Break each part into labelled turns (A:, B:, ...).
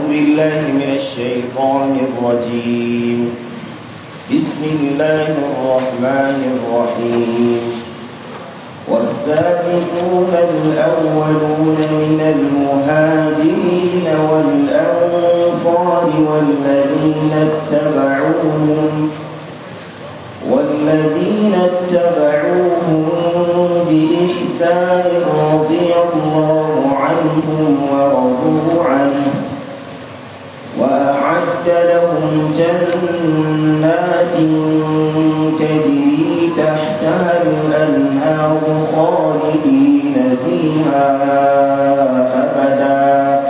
A: بالله من الشيطان الرجيم بسم الله الرحمن الرحيم والسابقون الأولون من المهاجرين والأنصار والذين اتبعوهم والذين اتبعوهم بإحسان رضي الله عنهم ورضوا عنه وأعد لهم جنات تجري تحتها الأنهار خالدين فيها أبدا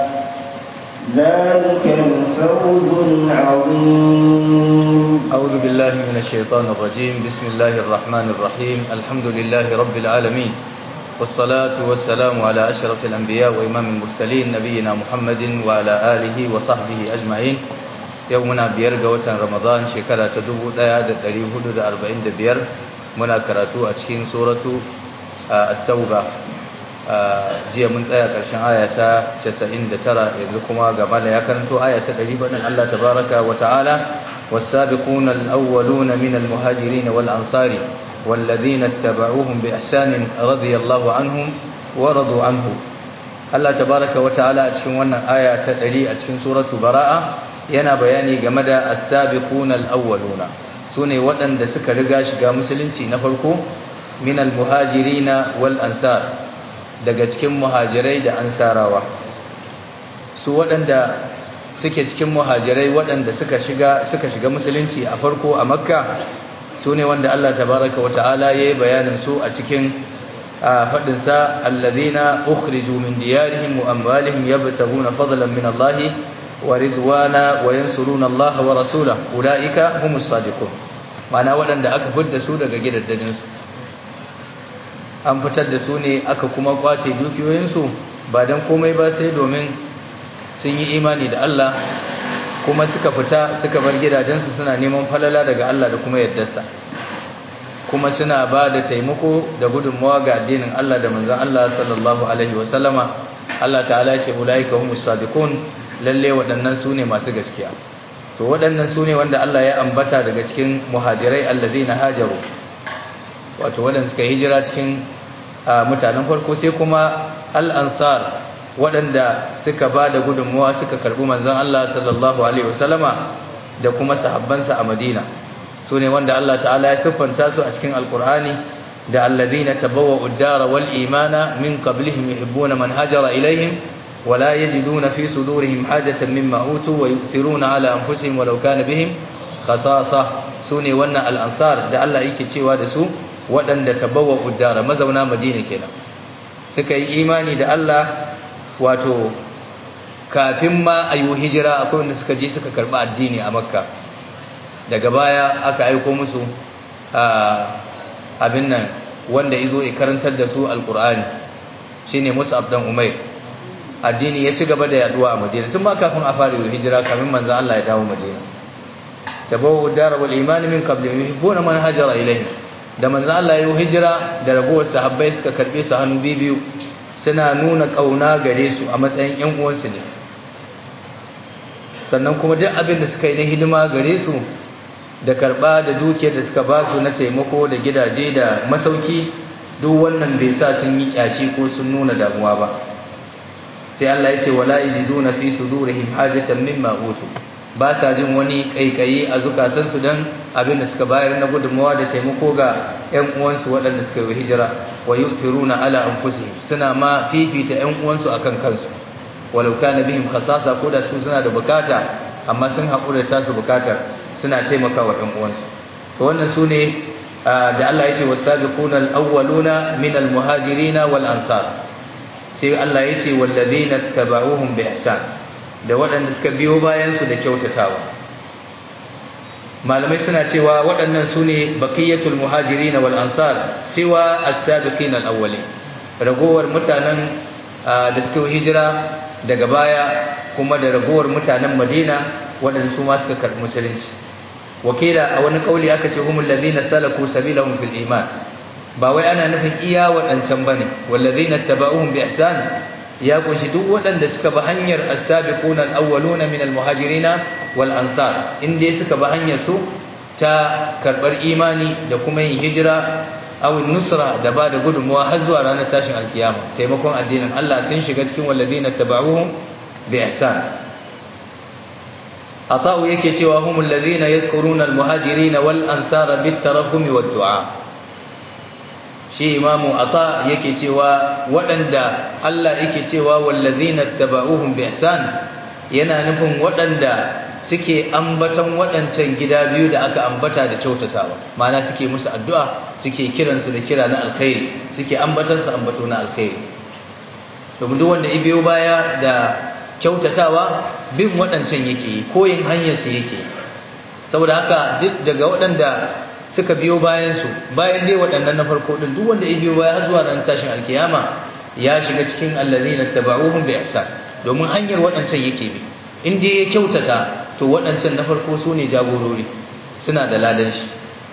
A: ذلك الفوز العظيم
B: أعوذ بالله من الشيطان الرجيم بسم الله الرحمن الرحيم الحمد لله رب العالمين والصلاة والسلام على أشرف الأنبياء وإمام المرسلين نبينا محمد وعلى آله وصحبه أجمعين يومنا بيرجى وتن رمضان شكرا تدوب لا دريه حدود أربعين دبير منا كراتو أتشين سورة التوبة jiya mun tsaya ƙarshen ayata 99 yanzu kuma gaba da ya karanto ayata 100 bayan Allah tabaraka wa ta'ala was-sabiquna al-awwaluna min al-muhajirin wal-ansari wal-ladhina ittaba'uuhum bi ihsanin radiyallahu anhum wa radu anhu Allah tabaraka wa ta'ala a cikin wannan aya ta 100 a cikin suratu bara'a yana bayani game da as-sabiquna al-awwaluna sune waɗanda suka riga shiga musulunci na farko min al-muhajirin wal-ansar daga cikin muhajirai da ansarawa su waɗanda suke cikin muhajirai waɗanda suka shiga suka shiga musulunci a farko a makka su ne wanda Allah tabaraka wa ta'ala yayi bayanin su a cikin fadin sa alladhina ukhriju min diyarihim wa amwalihim yabtaguna fadlan min Allah wa ridwana wa yansuruna Allah wa rasulahu ulaika humus sadiqun ma'ana waɗanda aka fidda su daga gidajen su an fitar da su ne aka kuma kwace dukiyoyinsu ba don komai ba sai domin sun yi imani da Allah kuma suka fita suka bar gidajensu suna neman falala daga Allah da kuma yardarsa kuma suna ba da taimako da gudunmawa ga addinin Allah da manzon Allah sallallahu alaihi wasallama Allah ta'ala ya ce ulaika humus sadiqun lalle waɗannan su ne masu gaskiya to waɗannan su ne wanda Allah ya ambata daga cikin muhajirai allazina hajaru wato waɗanda suka hijira cikin mutanen farko sai kuma al-ansar waɗanda suka ba da gudunmuwa suka karɓi manzon Allah sallallahu alaihi wasallama da kuma sahabbansa a Madina su ne wanda Allah ta'ala ya siffanta su a cikin alkur'ani da alladhina tabawwa'u ad-dara wal imana min qablihim yuhibbuna man hajara ilaihim ولا يجدون في صدورهم حاجة مما أوتوا ويؤثرون على أنفسهم ولو كان بهم خصاصة سوني ونا الأنصار ده الله يكي تشيوا da su waɗanda tabawwa'u ad-dara mazauna Madina kenan suka yi imani da Allah wato kafin ma ayu hijira akwai wanda suka je suka karba addini a Makka daga baya aka aiko musu abin nan wanda yazo ya karantar da su alqur'ani shine Mus'ab dan Umair addini ya ci gaba da yaduwa a Madina tun ma kafin a fara hijira kafin manzo Allah ya dawo Madina tabawwa'u ad-dara wal iman min qabli yuhibbuna man hajara ilayhi da manzo Allah ya hijira da ragowar sahabbai suka karbe su hannu biyu suna nuna kauna gare su a matsayin ƴan uwansu ne sannan kuma duk abin da suka yi na hidima gare su da karba da dukiyar da suka ba su na taimako da gidaje da masauki duk wannan bai sa sun yi kyashi ko sun nuna damuwa ba sai Allah ya ce wala yajiduna fi sudurihim hajatan mimma utu ba sa jin wani kaikayi a zukatansu don abin da suka bayar na gudunmawa da taimako ga 'yan uwansu waɗanda suka yi hijira wa yu'thiruna ala anfusihim suna ma fifita 'yan uwansu akan kansu walau kana bihim khasasa ko da su suna da bukata amma sun haƙura ta su bukatar suna taimakawa 'yan uwansu to wannan su ne da Allah ya ce wasabiquna al-awwaluna min al-muhajirin wal ansar sai Allah ya ce wallazina tabauhum bi ihsan da waɗanda suka biyo bayansu da kyautatawa malamai suna cewa waɗannan su ne baqiyatul muhajirin wal ansar siwa as-sabiqin al-awwalin ragowar mutanen da suka hijira daga baya kuma da ragowar mutanen Madina waɗanda su ma suka karɓi musulunci wakila a wani kauli aka ce humul ladina salaku sabilahum fil iman ba wai ana nufin iya waɗancan bane wallazina tabauhum bi ihsan ya kunshi duk waɗanda suka bi hanyar as-sabiquna al-awwaluna min al-muhajirina wal ansar inda suka bi hanyar su ta karbar imani da kuma yin hijira aw nusra da ba da gudunmuwa har zuwa ranar tashin alkiyama taimakon addinin Allah sun shiga cikin walladina tabauhum bi ihsan ata'u yake cewa humul ladina yazkuruna al-muhajirin wal ansar bit tarahum wad du'a shi imamu ata yake cewa waɗanda Allah yake cewa wallazina tabauhum bi ihsan yana nufin waɗanda suke ambaton waɗancan gida biyu da aka ambata da kyautatawa ma'ana suke musu addu'a suke kiransu da kira na alkhairi suke ambaton su ambato na alkhairi domin duk wanda ibiyo baya da kyautatawa bin waɗancan yake yi koyin hanyar su yake saboda haka duk daga waɗanda suka biyo bayan su bayan dai waɗannan na farko din duk wanda ibiyo baya har zuwa ran tashin alkiyama ya shiga cikin allazina tabauhum bi ihsan domin hanyar waɗancan yake bi in dai ya kyautata to waɗancan na farko su ne jagorori suna da ladan shi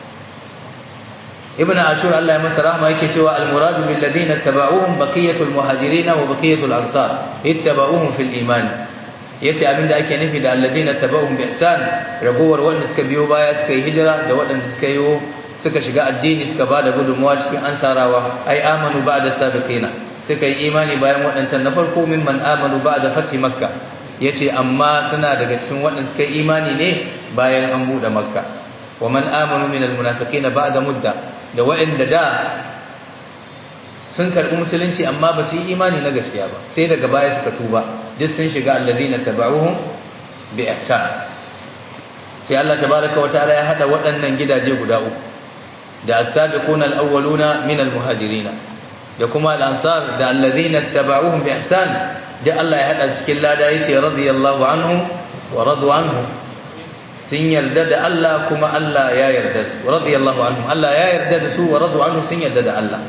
B: ibn ashur Allah ya masa rahma yake cewa al-muradu bil ladina tabauhum baqiyatul muhajirin wa baqiyatul ansar ittabauhum fil iman yace abinda ake nufi da alladina tabauhum bi ihsan ragowar wanda suka biyo baya suka yi hijira da waɗanda suka yi suka shiga addini suka bada gudunmuwa cikin ansarawa ai amanu ba'da sabiqina suka yi imani bayan waɗancan na farko mimman amanu ba'da fathi makka yace amma suna daga cikin waɗanda suka yi imani ne bayan an bude makka wa man amanu min almunafiqina ba'da mudda da waɗanda da sun karɓi musulunci amma ba su yi imani na gaskiya ba sai daga baya suka tuba duk sun shiga alladhina tabauhum bi ihsan sai Allah tabaaraka wa ta'ala ya hada waɗannan gidaje guda uku da as-sabiquna al-awwaluna min al-muhajirin da kuma al-ansar da alladhina tabauhum bi ihsan da Allah ya hada cikin lada yace radiyallahu anhum wa radu anhu sun yarda da Allah kuma Allah ya yarda su radiyallahu anhum Allah ya yarda da su wa radu anhu sun yarda da Allah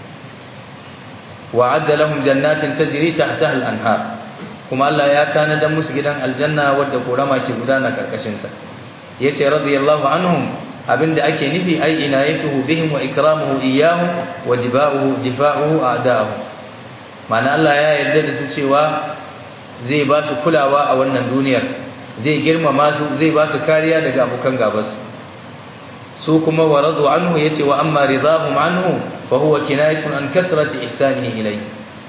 B: wa'adda lahum jannatin tajri tahtaha al-anhar kuma Allah ya tanada musu gidan aljanna wadda korama ke gudana karkashin ta yace radiyallahu anhum abinda ake nufi ai inayatuhu bihim wa ikramuhu iyyahum wa jiba'uhu difa'uhu a'da'uhu mana Allah ya yarda da su cewa zai ba su kulawa a wannan duniyar zai girmama su zai ba su kariya daga abokan gabas su kuma wa radu anhu yace wa amma ridahum anhu fa huwa kinayatun an kathrati ihsanihi ilayhi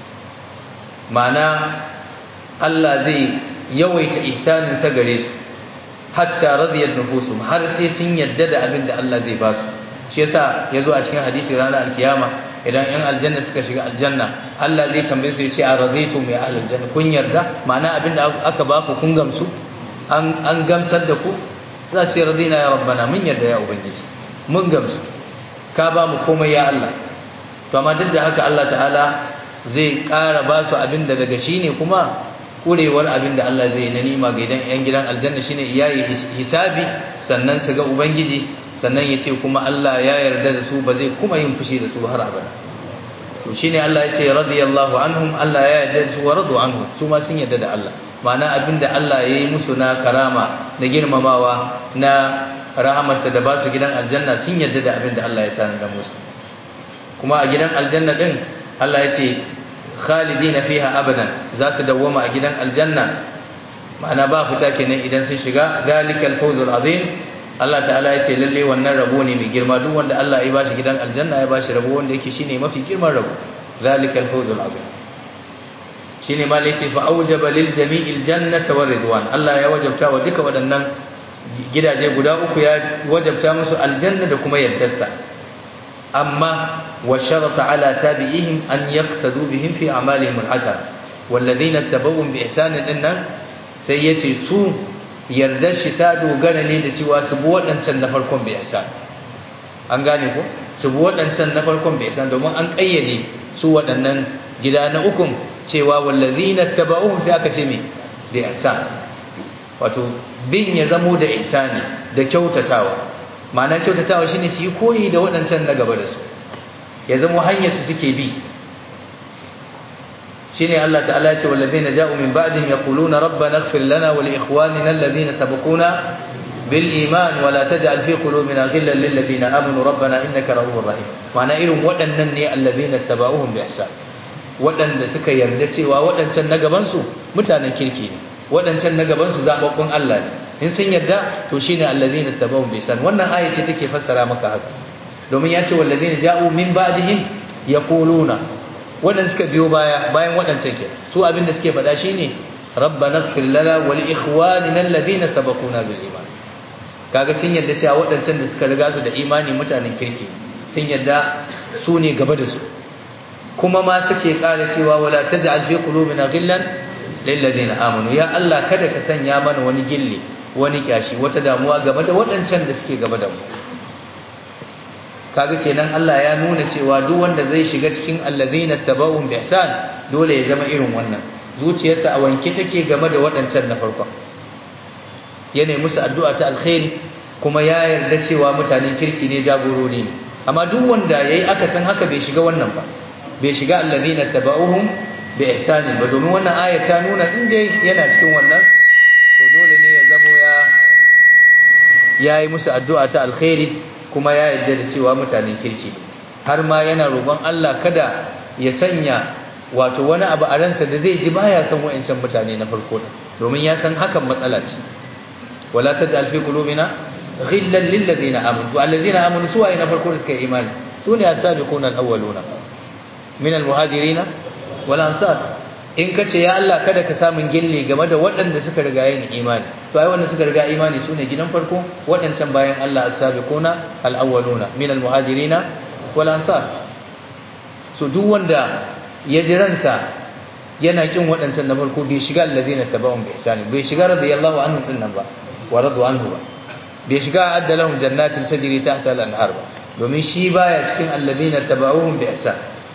B: mana Allah zai yawaita ihsanin sa gare su hatta radiyat nufusum har sai sun yadda da abin da Allah zai ba su shi yasa yazo a cikin hadisi ranar alkiyama idan yan aljanna suka shiga aljanna Allah zai tambaye su yace a raditum ya ahlul janna kun yarda ma'ana abin da aka ba ku kun gamsu an an gamsar da ku za su radina ya rabbana mun yarda ya ubangiji mun gamsu ka ba mu komai ya Allah to amma duk da haka Allah ta'ala zai ƙara ba su abin da daga shi ne kuma kurewar abin da Allah zai na nima ga idan yan gidan aljanna shine iyayi hisabi sannan su ga ubangiji sannan ya ce kuma Allah ya yarda da su ba zai kuma yin fushi da su har abada to shine Allah ya ce radiyallahu anhum Allah ya yarda da su wa radu anhu su ma sun yarda da Allah ma'ana abin da Allah ya yi musu na karama na girmamawa na rahamarsa da ba su gidan aljanna sun yarda da abin da Allah ya tanada musu kuma a gidan aljanna din Allah ya ce khalidina fiha abadan za su dawwama a gidan aljanna ma'ana ba fita kenan idan sun shiga zalikal fawzul azim Allah ta'ala ya ce lalle wannan rabo ne mai girma duk wanda Allah ya bashi gidan aljanna ya bashi rabo wanda yake shine mafi girman rabo zalikal fawzul azim shine ma lai ce fa aujaba lil jami'il jannata war ridwan Allah ya wajabta wa duka waɗannan gidaje guda uku ya wajabta musu aljanna da kuma yardarsa amma wa sharata ala tabi'ihim an yaqtadu bihim fi a'malihim al-hasana walladhina tabawwum bi ihsan dinnan sai yace su yardar shi ta dogara ne da cewa su bi waɗancan na farkon bi ihsan an gane ko su bi waɗancan na farkon bi ihsan domin an kayyade su waɗannan gida na ukun cewa wallazina tabauhum sai aka ce me bi ihsan wato bin ya zamo da ihsani da kyautatawa ma'ana kyautatawa shine su yi koyi da waɗancan na gaba da su ya zamo hanyar su suke bi shine Allah ta'ala ya ce wallazina ja'u min ba'dihim yaquluna rabbana ighfir lana wa li ikhwanina alladhina sabaquna bil iman wa la taj'al fi qulubina ghillan lil ladina amanu rabbana innaka ra'ufur rahim ma'ana irin waɗannan ne alladhina tabauhum bi ihsan waɗanda suka yarda cewa waɗancan na gabansu mutanen kirki ne waɗancan na gabansu zaɓaɓɓun Allah ne in sun yarda to shine allazina tabawu bi san wannan aya ce take fassara maka haka domin ya ce wallazina ja'u min ba'dihim yaquluna waɗanda suka biyo baya bayan waɗancan ke su abin da suke faɗa shine rabbana ighfir lana wa li ikhwanina alladhina sabaquna bil iman kaga sun yarda cewa waɗancan da suka riga su da imani mutanen kirki sun yarda su ne gaba da su kuma ma suke ƙara cewa wala taj'al fi qulubina ghillan lil ladina amanu ya Allah kada ka sanya mana wani gilli wani kyashi wata damuwa game da waɗancan da suke gaba da mu kaga kenan Allah ya nuna cewa duk wanda zai shiga cikin allazina tabawun bi ihsan dole ya zama irin wannan zuciyarsa a wanke take game da waɗancan na farko ya nemi musu addu'a ta alkhairi kuma ya yarda cewa mutanen kirki ne jagorori ne amma duk wanda yayi akasin haka bai shiga wannan ba bai shiga allazina tabauhum bi ihsanin ba domin wannan aya ta nuna in dai yana cikin wannan to dole ne ya zamo ya yayi musu addu'a ta alkhairi kuma ya yarda da cewa mutanen kirki har ma yana roƙon Allah kada ya sanya wato wani abu a ransa da zai ji baya son wayancan mutane na farko domin ya san hakan matsala ce wala taj'al fi qulubina ghillan lil ladina amanu wal ladina amanu suwa na farko da suka yi imani sune as-sabiquna al-awwaluna min al-muhajirin wal ansar in kace ya Allah kada ka samun gille game da waɗanda suka riga yin imani to ai wanda suka riga imani sune gidan farko waɗancan bayan Allah as-sabiquna al-awwaluna min al-muhajirin wal ansar so duk wanda ya ji ransa yana kin waɗancan na farko bai shiga allazina tabawun bi ihsani bai shiga radiyallahu anhu din nan ba wa radu anhu ba bai shiga adda lahum jannatin tajri tahta al-anhar ba domin shi baya cikin allazina tabawun bi ihsan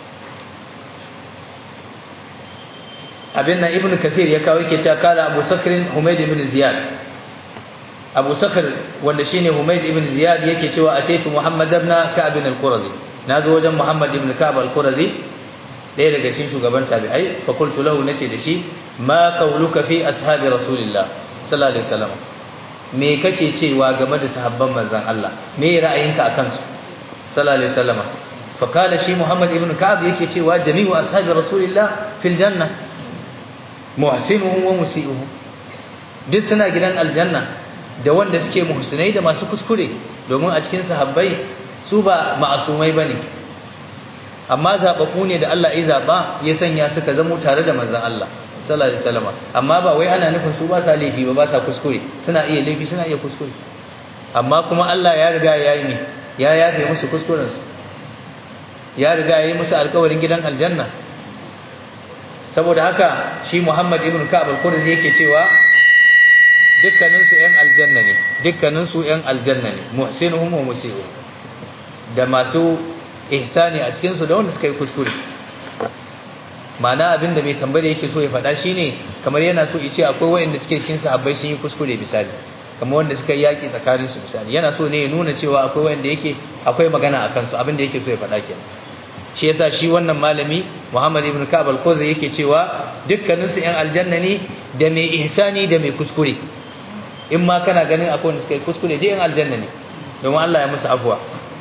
B: abin nan ibnu kathir ya kawo yake cewa kala abu sakrin humayd ibn ziyad abu sakr wanda shine humayd ibn ziyad yake cewa ataitu muhammad ibn ka'b al-qurazi nazo wajen muhammad ibn ka'b al-qurazi ɗaya daga cikin shugaban tabi'ai fa qultu lahu nace da shi ma qawluka fi ashabi rasulillah sallallahu alaihi wasallam me kake cewa game da sahabban manzon Allah me ra'ayinka akan su sallallahu alaihi wasallam fa kala shi muhammad ibn ka'ab yake cewa jami'u ashabi rasulillah fil janna muhsinuhum wa musii'uhum duk suna gidan aljanna da wanda suke muhsinai da masu kuskure domin a cikin sahabbai su ba ma'asumai bane amma zababu ne da Allah ya zaba ya sanya suka zamo tare da manzon Allah sallallahu alaihi wasallam amma ba wai ana nufin su ba sa laifi ba ba sa kuskure suna iya laifi suna iya kuskure amma kuma Allah ya riga ya yi ne ya yafe musu kuskuren su ya riga ya yi musu alƙawarin gidan aljanna saboda haka shi Muhammad ibn Ka'ab al-Qurzi yake cewa dukkanin su ƴan aljanna ne dukkanin su ƴan aljanna ne muhsinuhum wa musii'uhum da masu ihsani a cikin su da wanda suka yi kuskure ma'ana abinda mai tambaya yake so ya faɗa shine kamar yana so ya ce akwai wanda suke cikin sahabbai sun yi kuskure misali kamar wanda suka yi yaki tsakanin su misali yana so ne ya nuna cewa akwai wanda yake akwai magana akan su abinda yake so ya faɗa kenan shi yasa shi wannan malami Muhammad ibn Ka'ab al-Qudri yake cewa dukkanin su ƴan aljanna ne da mai ihsani da mai kuskure in ma kana ganin akwai wanda suka yi kuskure dai ƴan aljanna ne domin Allah ya musu afwa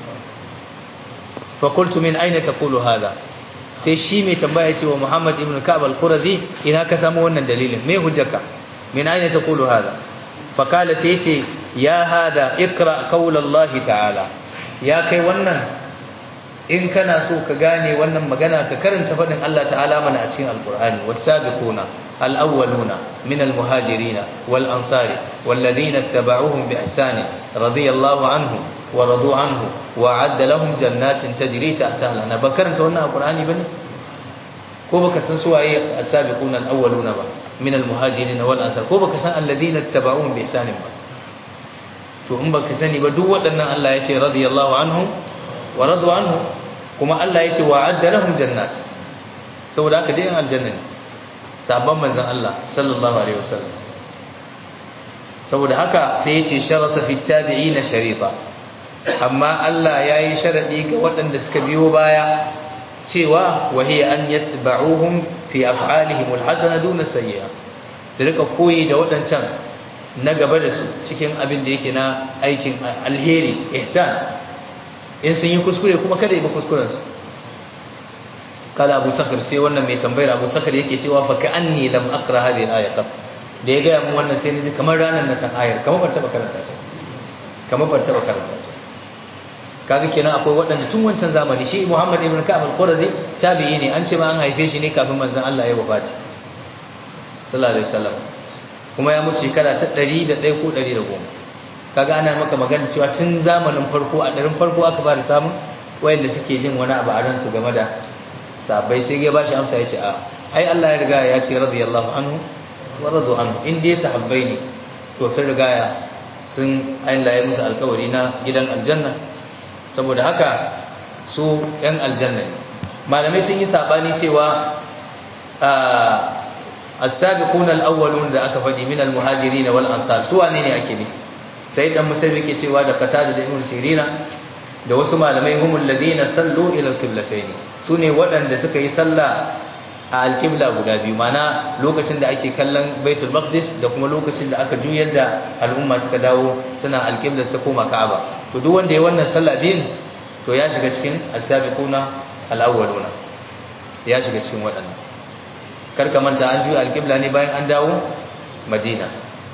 B: fa qultu min aina taqulu hadha sai shi mai tambaya ce wa Muhammad ibn Ka'ab al-Qurazi ina ka samu wannan dalilin me hujjarka min aina taqulu hadha fa kala sai ce ya hada ikra qawla Allah ta'ala ya kai wannan in kana so ka gane wannan magana ka karanta fadin Allah ta'ala mana a cikin al-Qur'ani was-sabiquna al-awwaluna min al-muhajirin wal-ansari wal-ladina ittaba'uuhum bi ihsan radiyallahu anhum ورضوا عنه وعد لهم جنات تجري تحتها الانهار بكرنت wannan alqur'ani bane ko baka san su waye as-sabiqun al-awwaluna ba min al-muhajirin wal ansar ko baka san alladhina ittaba'uhum bi ihsan ba to in baka sani ba duk waɗannan Allah ya ce radiyallahu anhum wa radu anhu kuma Allah ya ce wa'adda lahum jannat saboda haka dai aljanna ne sabon manzon Allah sallallahu alaihi wasallam saboda haka sai ya ce sharata fi tabi'ina sharita amma Allah ya yi sharaɗi ga waɗanda suka biyo baya cewa wahiya an yatba'uhum fi af'alihim alhasana duna sayyi'a su rika koyi da waɗancan na gaba da su cikin abin da yake na aikin alheri ihsan in sun yi kuskure kuma kada yi ba kuskuren su kala abu sakar sai wannan mai tambayar abu sakar yake cewa fa ka anni lam aqra hadhihi al-ayat da ya gaya mun wannan sai naji kamar ranar na san ayar kamar ban taba karanta ta kamar ban taba karanta ta kaga kenan akwai waɗanda tun wancan zamani shi Muhammad ibn Ka'ab al-Qurazi tabi'i ne an ce ma an haife shi ne kafin manzon Allah ya wafati sallallahu alaihi wasallam kuma ya mutu shekara ta 101 ko 110 kaga ana maka magana cewa tun zamanin farko a ɗarin farko aka fara samun wayanda suke jin wani abu a ransu game da sahabbai sai ya bashi amsa ya ce a ai Allah ya riga ya ce radiyallahu anhu wa radu anhu in dai sahabbai ne to sun riga ya sun Allah ya musu alkawari na gidan aljanna saboda haka su yan aljanna ne malamai sun yi sabani cewa as-sabiquna al-awwalun da aka faɗi min al-muhajirin wal ansar su wane ne ake ne sai dan musaimi ke cewa da qatada da ibn sirina da wasu malamai humul ladina sallu ila al-qiblatayn sune waɗanda suka yi sallah a al-qibla guda biyu mana lokacin da ake kallon baitul maqdis da kuma lokacin da aka juyar da al'umma suka dawo suna al-qibla su koma ka'aba to duk wanda ya wannan sallah biyun to ya shiga cikin as-sabiquna al-awwaluna ya shiga cikin waɗannan kar ka manta an juya al-qibla ne bayan an dawo madina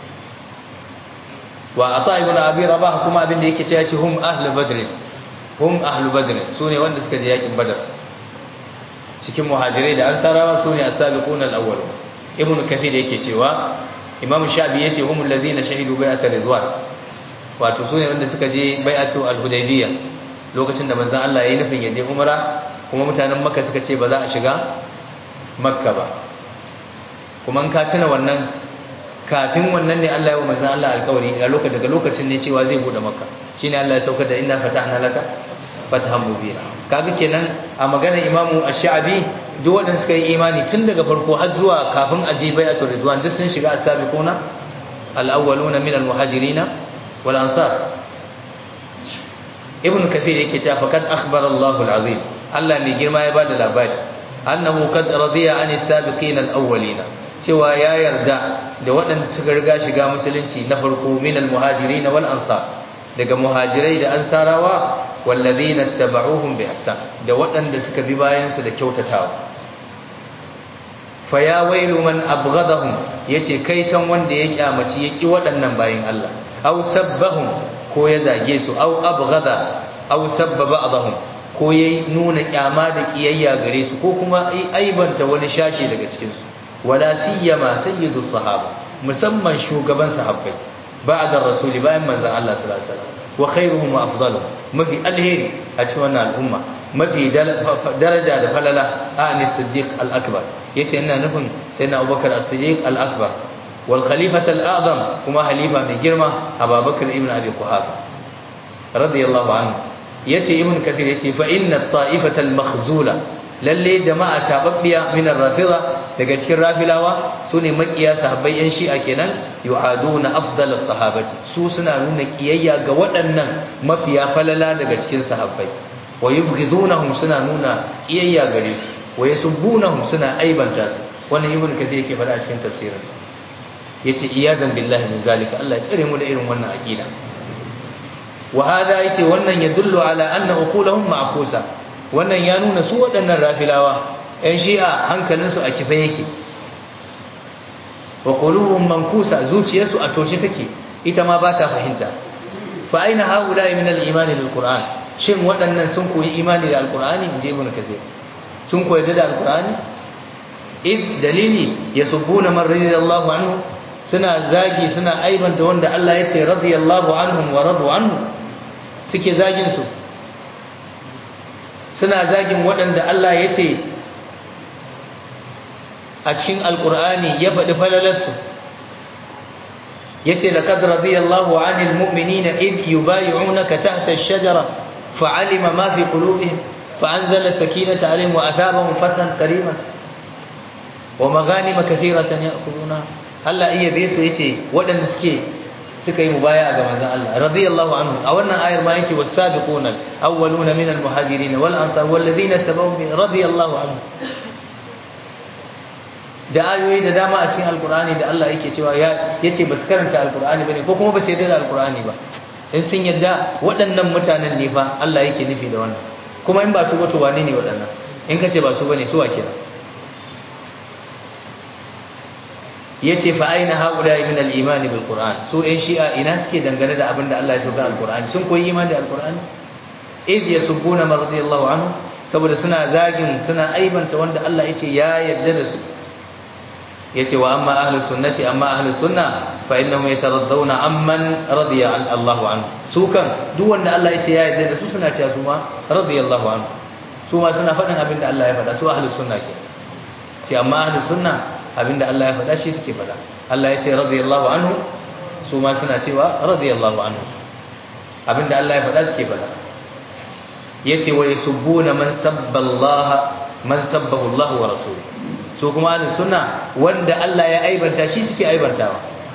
B: wa asa ibn abi rabah kuma abin da yake cewa ce hum ahlu badr hum ahlu badr sune wanda suka je yakin badar cikin muhajirai da ansarawa sune as-sabiquna al-awwal ibn kathir yake cewa imam shafi yace humul ladina shahidu bai'at ridwan wato sune wanda suka je bai'atu al-hudaybiyya lokacin da manzon Allah yayi nufin ya je umra kuma mutanen makka suka ce ba za a shiga makka ba kuma in ka tuna wannan kafin wannan ne Allah ya wa manzon Allah alƙawari a lokacin daga lokacin ne cewa zai bude makka shine Allah ya saukar da inna fatahna laka fathan mubina kaga kenan a maganar imamu ash-sha'bi duk wanda suka yi imani tun daga farko har zuwa kafin aji bai'atul ridwan duk sun shiga as-sabiquna al-awwaluna min al-muhajirin wal ansar ibn kathir yake cewa faqad akhbara Allahu al-azim Allah ne girma ya bada labari annahu qad radiya an as-sabiqin al-awwalina cewa ya yarda da waɗanda suka riga shiga musulunci na farko min al-muhajirin wal ansar daga muhajirai da ansarawa wallazina tabauhum bi ihsan da waɗanda suka bi bayan su da kyautatawa fa ya wailu man abghadahum yace kai can wanda ya kyamaci ya ki waɗannan bayin Allah aw sabbahum ko ya zage su aw abghada aw sabba ba'dahum ko ya nuna kyama da kiyayya gare su ko kuma aibanta wani shashi daga cikin su wala siyama sayyidus sahaba musamman shugaban sahabbai ba'da rasuli bayan manzon Allah sallallahu alaihi wasallam wa khairuhum wa afdaluhum mafi alheri a cikin wannan al'umma mafi daraja da falala ani siddiq al-akbar yace ina nufin sayyidina abubakar as-siddiq al-akbar wal khalifat al-a'zam kuma halifa mai girma abubakar ibn abi quhafa radiyallahu anhu yace ibn kathir yace fa inna at-ta'ifata al-makhzula lalle jama'a tababbiya min ar-rafida daga cikin rafilawa sune makiya sahabbai yan shi'a kenan yu'aduna afdal as-sahabati su suna nuna kiyayya ga waɗannan mafiya falala daga cikin sahabbai wa yubghidunahum suna nuna kiyayya gare su wa yasubbunahum suna aibanta su wannan ibnu kathir yake faɗa a cikin tafsirin yace iyadan billahi min zalika Allah ya tsare mu da irin wannan aqida wa hada yace wannan yadullu ala anna uqulahum ma'kusa wannan ya nuna su waɗannan rafilawa ‘yan shi'a hankalinsu a kife yake wa ƙuluhun mankusa zuciyarsu a toshe take ita ma ba ta fahimta fa aina haula min al-imani bil qur'an shin waɗannan sun koyi imani da al-qur'ani in je ibn kathir sun koyi da al-qur'ani id dalili yasubbuna man radiyallahu anhu suna zagi suna aibanta wanda Allah ya ce radiyallahu anhum wa radu anhu suke zagin su suna zagin waɗanda Allah ya ce a cikin alƙur'ani ya faɗi falalarsu ya ce da kadar radiyallahu anil mu'minina id yubayi'unaka tahta ash-shajara fa'alima ma fi qulubihim fa'anzala sakinata alaihim wa athabahum fatan qariban wa maghanima kathiratan ya'khuduna Allah iya bai su yace waɗanda suke suka yi mubaya ga manzon Allah radiyallahu anhu a wannan ayar ma yace was-sabiquna awwaluna minal muhajirin wal ansar wal ladina tabawwa'u radiyallahu anhu da ayoyi da dama a cikin alqur'ani da Allah yake cewa ya yace basu karanta alqur'ani bane ko kuma basu yarda da alqur'ani ba in sun yarda waɗannan mutanen ne fa Allah yake nufi da wannan kuma in ba su wato wane ne waɗannan in ka ce ba su bane su wa kenan yace fa aina haula min al-iman bil qur'an su ɗan shi'a ina suke dangane da abin da Allah ya sauka al-qur'ani sun koyi imani da al-qur'ani iz yasubbuna man radiyallahu anhu saboda suna zagin suna aibanta wanda Allah yace ya yarda da su yace wa amma ahlus sunnati amma ahlus sunna fa innahum yataraddawna amman radiya Allahu anhu su kan duk wanda Allah yace ya yarda da su suna cewa su ma radiyallahu anhu su ma suna faɗin abin da Allah ya faɗa su ahlus sunna ke ce amma ahlus sunna abinda Allah ya faɗa shi suke faɗa Allah ya ce radiyallahu anhu su ma suna cewa radiyallahu anhu abinda Allah ya faɗa suke faɗa yace wa yasubbuna man sabba Allah man sabbahu Allah wa rasuluhu su kuma ahlus sunna wanda Allah ya aibanta shi suke aibantawa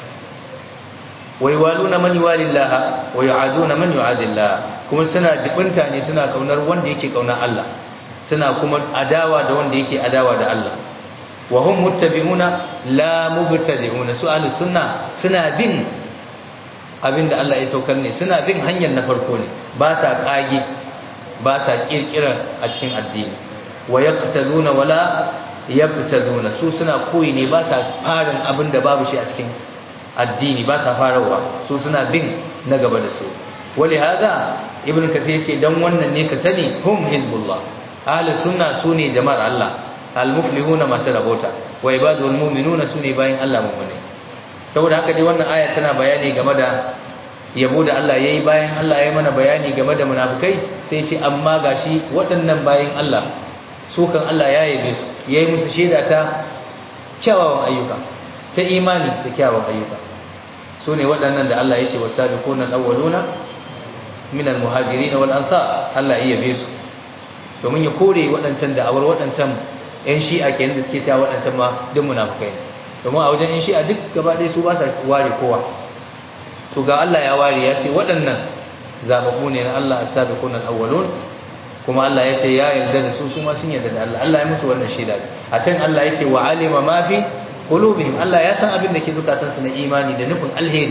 B: wa yuwaluna man yuwalillah wa yu'aduna man yu'adillah kuma suna jibinta ne suna kaunar wanda yake kaunar Allah suna kuma adawa da wanda yake adawa da Allah wa hum muttabi'una la mubtadi'una su ahlus sunna suna bin abinda Allah ya saukar ne suna bin hanyar na farko ne ba sa kage ba sa kirkira a cikin addini wa yaqtaduna wala yabtaduna su suna koyi ne ba sa farin abinda babu shi a cikin addini ba sa farawa su suna bin na gaba da su wali hada ibn kathir ce dan wannan ne ka sani hum hizbullah ahlus sunna sune jama'ar Allah al-muflihuna masu rabota wa ibadul mu'minuna sune bayin Allah mu'mini saboda haka dai wannan aya tana bayani game da yabo da Allah yayi bayan Allah yayi mana bayani game da munafikai sai ce amma gashi waɗannan bayin Allah su kan Allah ya yabe su yayi musu shaida ta kyawawan ayyuka ta imani da kyawawan ayyuka sune waɗannan da Allah ya ce wasabiquna al-awwaluna min al-muhajirin wal ansar Allah ya yabe su domin ya kore waɗancan da'awar waɗancan yan shi'a kenan da suke cewa waɗancan ma duk munafukai ne domin a wajen yan shi'a duk gaba ɗaya su ba sa ware kowa to ga Allah ya ware ya ce waɗannan zababbu ne na Allah as-sabiqun al-awwalun kuma Allah ya ce ya yarda da su su ma sun yarda da Allah Allah ya musu wannan shaida a can Allah ya ce wa alima ma fi qulubihim Allah ya san abin da ke zukatansu na imani da nufin alheri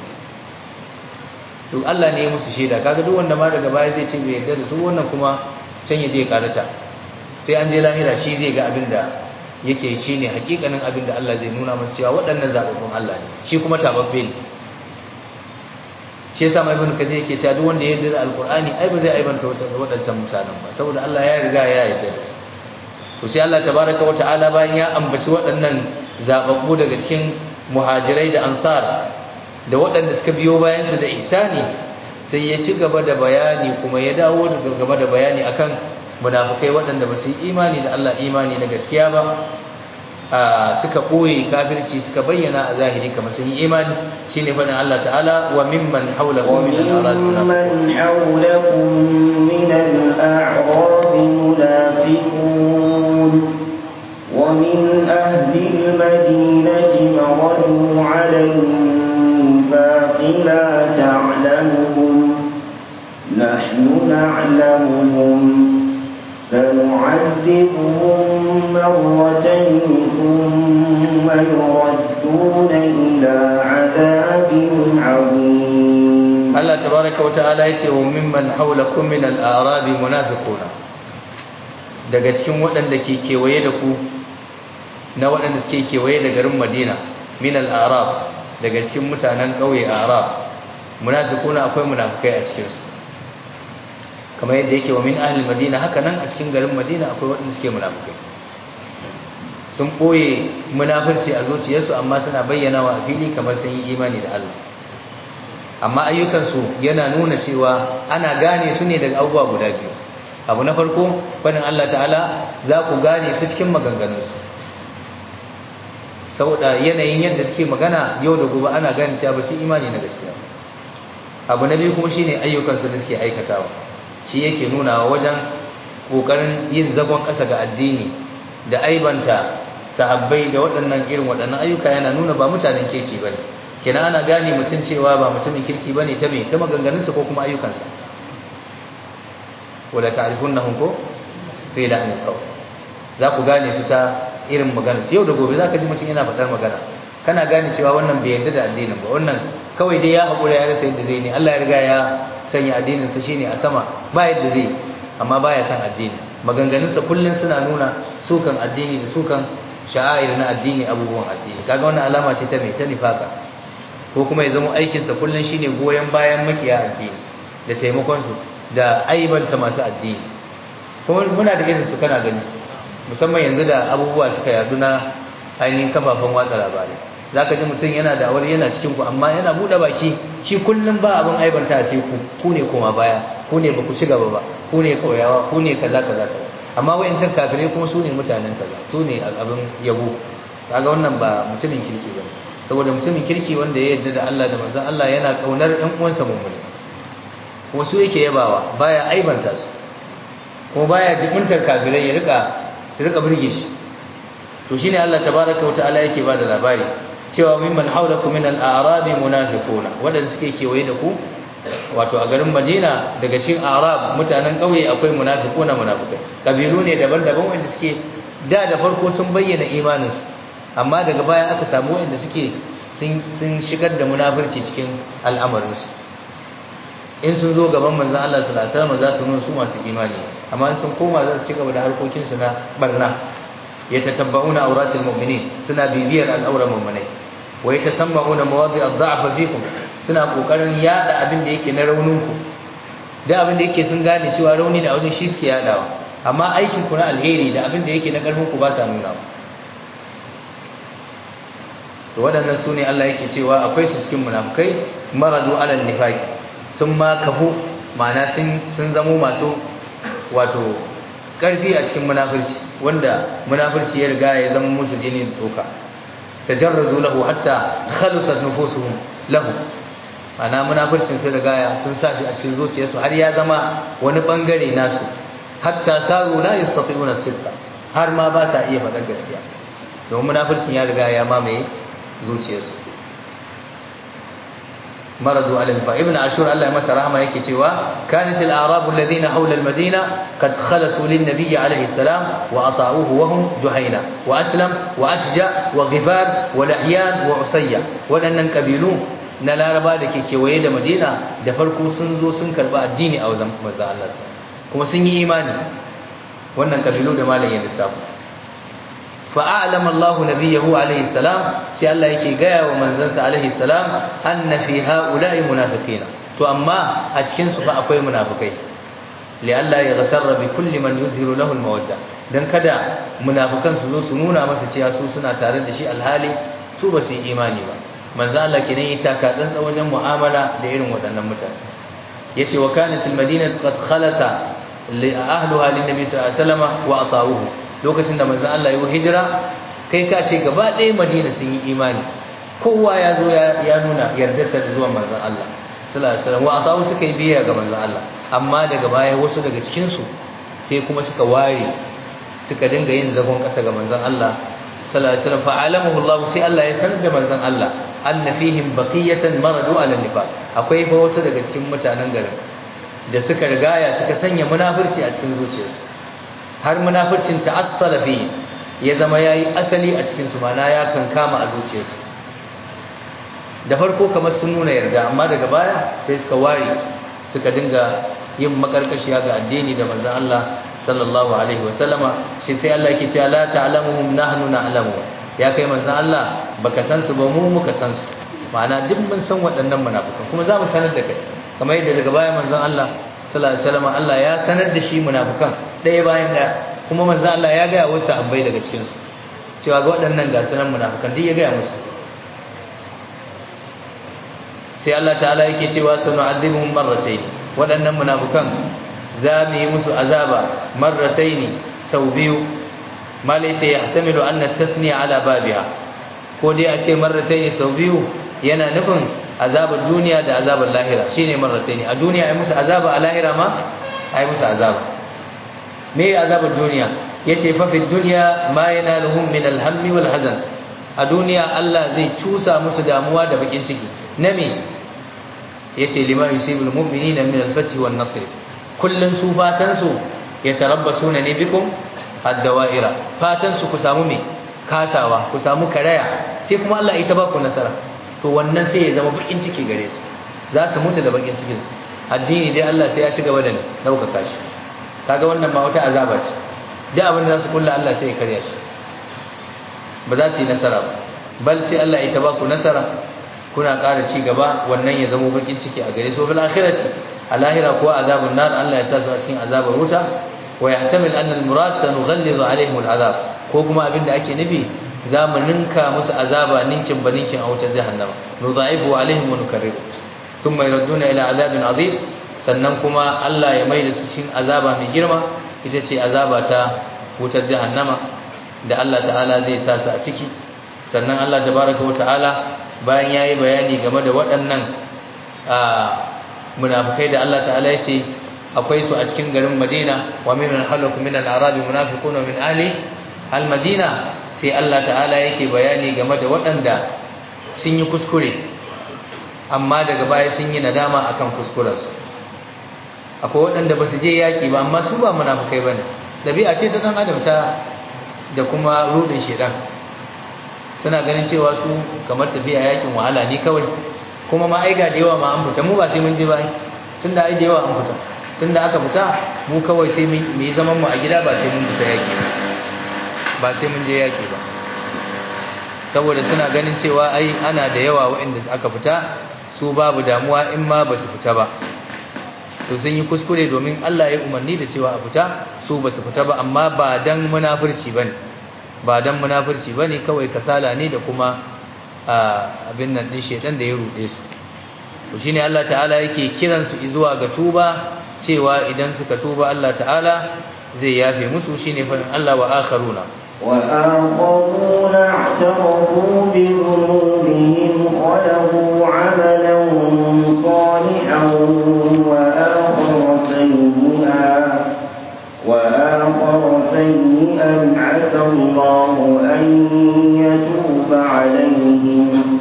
B: to Allah ne ya musu shaida kaga duk wanda ma daga baya zai ce bai yarda da su wannan kuma can ya je karata sai an je lahira shi zai ga abin da yake shi ne hakikanin abin da Allah zai nuna masa cewa waɗannan zaɓaɓɓun Allah ne shi kuma tababbe ne shi yasa mai ibn kathir yake cewa duk wanda ya yarda da alqur'ani ai ba zai aibanta wasu waɗancan mutanen ba saboda Allah ya riga ya yarda da su to sai Allah tabaraka wa ta'ala bayan ya ambaci waɗannan zaɓaɓɓu daga cikin muhajirai da ansar da waɗanda suka biyo bayan su da ihsani sai ya ci gaba da bayani kuma ya dawo da gaba da bayani akan munafikai waɗanda ba su yi imani da Allah imani na gaskiya ba suka ɓoye kafirci suka bayyana a zahiri kamar sun yi imani shine faɗin Allah ta'ala wa mimman hawlakum min al-a'rab
A: وممن حولكم من الأعراب منافقون ومن أهل المدينة مردوا على النفاق لا تعلمهم نحن نعلمهم سنعذبهم مرتين ثم يردون إلى عذاب عظيم
B: Allah tabaraka wa ta'ala yace wa mimman hawlakum min al-a'rab munafiquna daga cikin waɗanda ke kewaye da ku na waɗanda suke kewaye da garin Madina min al-a'rab daga cikin mutanen ƙauye Arab munafiquna akwai munafikai a cikin su kamar yadda yake wa min ahli madina haka nan a cikin garin madina akwai waɗanda suke munafikai sun ɓoye munafurci a zuciyarsu amma suna bayyana wa a fili kamar sun yi imani da Allah amma ayyukansu yana nuna cewa ana gane su ne daga abubuwa guda biyu abu na farko fadin Allah ta'ala za ku gane su cikin maganganunsu saboda yanayin yadda suke magana yau da gobe ana gane cewa ba su imani na gaskiya abu na biyu kuma shine ayyukansu da suke aikatawa shi yake nuna wajen kokarin yin zagon ƙasa ga addini da aibanta sahabbai da waɗannan irin waɗannan ayyuka yana nuna ba mutanen kirki bane kenan ana gane mutum cewa ba mutumin kirki bane ta me ta maganganunsa ko kuma ayyukansa wala ta'rifunnahum ko fi la'nil qawl za ku gane su ta irin magana yau da gobe zaka ji mutum yana faɗar magana kana gane cewa wannan bai yarda da addinin ba wannan kawai dai ya haƙura ya rasa yadda zai ne Allah ya riga ya sanya addinin sa shine a sama ba yadda zai amma baya san addini maganganunsa kullun suna nuna sukan addini da sukan sha'air na addini abubuwan addini kaga wannan alama ce ta me ta nifaka ko kuma ya zama aikinsa kullun shine goyen bayan makiya addini da taimakon su da aibanta masu addini kuma muna da irin su kana gani musamman yanzu da abubuwa suka yadu na ainihin kafafen watsa labarai zaka ji mutum yana da aure yana cikin ku amma yana bude baki shi kullum ba abin aibanta sai ku ku ne koma baya ku ne baku ci gaba ba ku ne kauyawa ku ne kaza kaza kaza amma wayancan kafirai kuma su ne mutanen kaza su ne abin yabo kaga wannan ba mutumin kirki ba saboda mutumin kirki wanda ya yarda da Allah da manzon Allah yana kaunar ƴan uwansa mummuni kuma su yake yabawa baya aibanta su kuma baya jibuntar kafirai ya rika su rika burge shi to shine Allah tabaaraka wa ta'ala yake bada labari cewa mimman haulakum min al-a'rab munafiquna wadanda suke kewaye da ku wato a garin Madina daga cikin Arab mutanen kauye akwai munafiquna munafikai kabilu ne daban-daban wanda suke da da farko sun bayyana imanin su amma daga baya aka samu wanda suke sun sun shigar da munafurci cikin al'amarin su in sun zo gaban manzon Allah sallallahu alaihi wasallam za su nuna su masu imani amma in sun koma za su ci gaba da harkokin su na barna yatatabba'una awratil mu'minin suna bibiyar al'auran mu'minai wa yatasamma'una mawadi' ad-da'f fikum suna kokarin yada abin da yake na raunin ku da abin da yake sun gane cewa rauni ne a wajen shi suke yadawa amma aikin ku na alheri da abin da yake na karfin ku ba sa nuna to waɗannan sune Allah yake cewa akwai su cikin munafikai maradu alal nifaqi sun ma kafu ma'ana sun sun zamo masu wato karfi a cikin munafirci wanda munafirci ya riga ya zama musu jini da tsoka tajarradu lahu hatta khalusat nufusuhum lahu ana munafircin sun riga ya sun sa shi a cikin zuciyarsu har ya zama wani bangare nasu hatta saru la yastati'una sidqa har ma ba sa iya faɗar gaskiya domin munafircin ya riga ya mamaye zuciyarsu مرضوا على النفاق ابن عاشور الله يمسى رحمه yake cewa كانت الاعراب الذين حول المدينه قد خلصوا للنبي عليه السلام واطاعوه وهم جهينه واسلم واشجع وغفار ولحيان وعصية wadannan kabilu na laraba da ke kewaye da madina da farko sun zo sun karba addini a wajen manzo Allah kuma sun yi imani wannan kabilu da malam ya lissafa فأعلم الله نبيه عليه السلام سي الله يكي غايا ومنزنس عليه السلام أن في هؤلاء منافقين تو أما أتكين سفا أكوي منافقين لألا يغتر بكل من يظهر له المودة dan kada munafikan su zo su nuna masa cewa su suna tare da shi alhali su ba su yi imani ba manzo Allah kenan ya taka tsantsa wajen mu'amala da irin waɗannan mutane yace wa kanat al-madinatu qad khalata li ahliha lin nabi sallallahu alaihi wasallam wa ata'uhu lokacin da manzon Allah ya yi hijira kai ka ce gaba ɗaya Madina sun yi imani kowa ya zo ya nuna yardarsa da zuwan manzon Allah sallallahu alaihi wasallam wa asawu suka yi biyayya ga manzon Allah amma daga baya wasu daga cikin su sai kuma suka ware suka dinga yin zagon ƙasa ga manzon Allah sallallahu alaihi wasallam fa alamahu Allah sai Allah ya sanar da manzon Allah anna fihim baqiyatan maradu ala nifaq akwai fa wasu daga cikin mutanen garin da suka rigaya suka sanya munafurci a cikin zuciyarsu har munafircin ta'assala fi ya zama yayi asali a cikin su mana ya kankama a zuciyarsu da farko kamar sun nuna yarda amma daga baya sai suka ware suka dinga yin makarkashiya ga addini da manzon Allah sallallahu alaihi wa sallama shi sai Allah yake cewa la ta'lamuhum nahnu na'lamu ya kai manzon Allah baka san su ba mu muka san su ma'ana duk mun san waɗannan munafikan kuma za mu sanar da kai kamar yadda daga baya manzon Allah sallallahu alaihi wasallam Allah ya sanar da shi munafikan ɗaya bayan ɗaya kuma manzo Allah ya ga wasu abai daga cikin su cewa ga waɗannan ga sunan munafikan duk ya ga musu sai Allah ta'ala yake cewa sanu'adhibuhum marratayn waɗannan munafikan za mu yi musu azaba marratayn sau biyu malai ce yahtamilu anna tasniya ala babiha ko dai a ce marratayn sau biyu yana nufin azabar duniya da azabar lahira shine marratayn a duniya ai musu azaba a lahira ma ai musu azaba me azabar duniya yace fa fi dunya ma yanaluhum min al-hammi wal hazan a duniya Allah zai cusa musu damuwa da bakin ciki na me yace lima yusibul mu'minina min al-fath wan nasr kullun su fatan su yatarabbasuna ne bikum ad-dawa'ira fatan su ku samu me kasawa ku samu karaya sai kuma Allah ita ba ku nasara to wannan sai ya zama bakin ciki gare su za su mutu da bakin cikin su addini dai Allah sai ya ci gaba da daukaka shi kaga wannan ma wata azaba ce duk abin da za su kulla Allah sai ya karya shi ba za su yi nasara ba bal sai Allah ya taba ku nasara kuna ƙara ci gaba wannan ya zama bakin ciki a gare su bil akhirati a lahira kuwa azabun nar Allah ya sa su a cikin azabar wuta wa yahtamil anna al murad sanughallizu alaihim al azab ko kuma abinda ake nufi za mu ninka musu azaba ninkin ba ninkin a wutar jahannama nudha'ifu alaihim wa nukarriru thumma yurduna ila azabin azim sannan kuma Allah ya maida su cikin azaba mai girma ita ce azaba ta wutar jahannama da Allah ta'ala zai sa su a ciki sannan Allah tabaraka wa ta'ala bayan yayi bayani game da waɗannan munafikai da Allah ta'ala ya ce akwai su a cikin garin Madina wa min halakum min al-arabi munafiquna min ahli al-madina sai Allah ta'ala yake bayani game da waɗanda sun yi kuskure amma daga baya sun yi nadama akan kuskurensu akwai waɗanda ba su je yaƙi ba amma su ba munafukai ba ne ɗabi'a ce ta ɗan adam ta da kuma rudin shedan suna ganin cewa su kamar tafiya yaƙin wahala ne kawai kuma ma aiga da yawa ma an fita mu ba sai mun je ba tunda ai da yawa an fita tunda aka fita mu kawai sai mu yi zaman mu a gida ba sai mun fita yaƙi ba sai mun je yaƙi ba saboda suna ganin cewa ai ana da yawa waɗanda aka fita su babu damuwa in ma ba su fita ba to sun yi kuskure domin Allah ya umarni da cewa a fita su ba su fita ba amma ba dan munafurci bane ba dan munafurci bane kawai kasala ne da kuma abin nan din shedan da ya rude su to shine Allah ta'ala yake kiran su zuwa ga tuba cewa idan suka tuba Allah ta'ala zai yafe musu shine fa Allah wa akharuna
A: وآخرون اعترفوا بذنوبهم خلقوا عملا صالحا وآخر سيئا وآخر سيئا عسى الله أن يتوب عليهم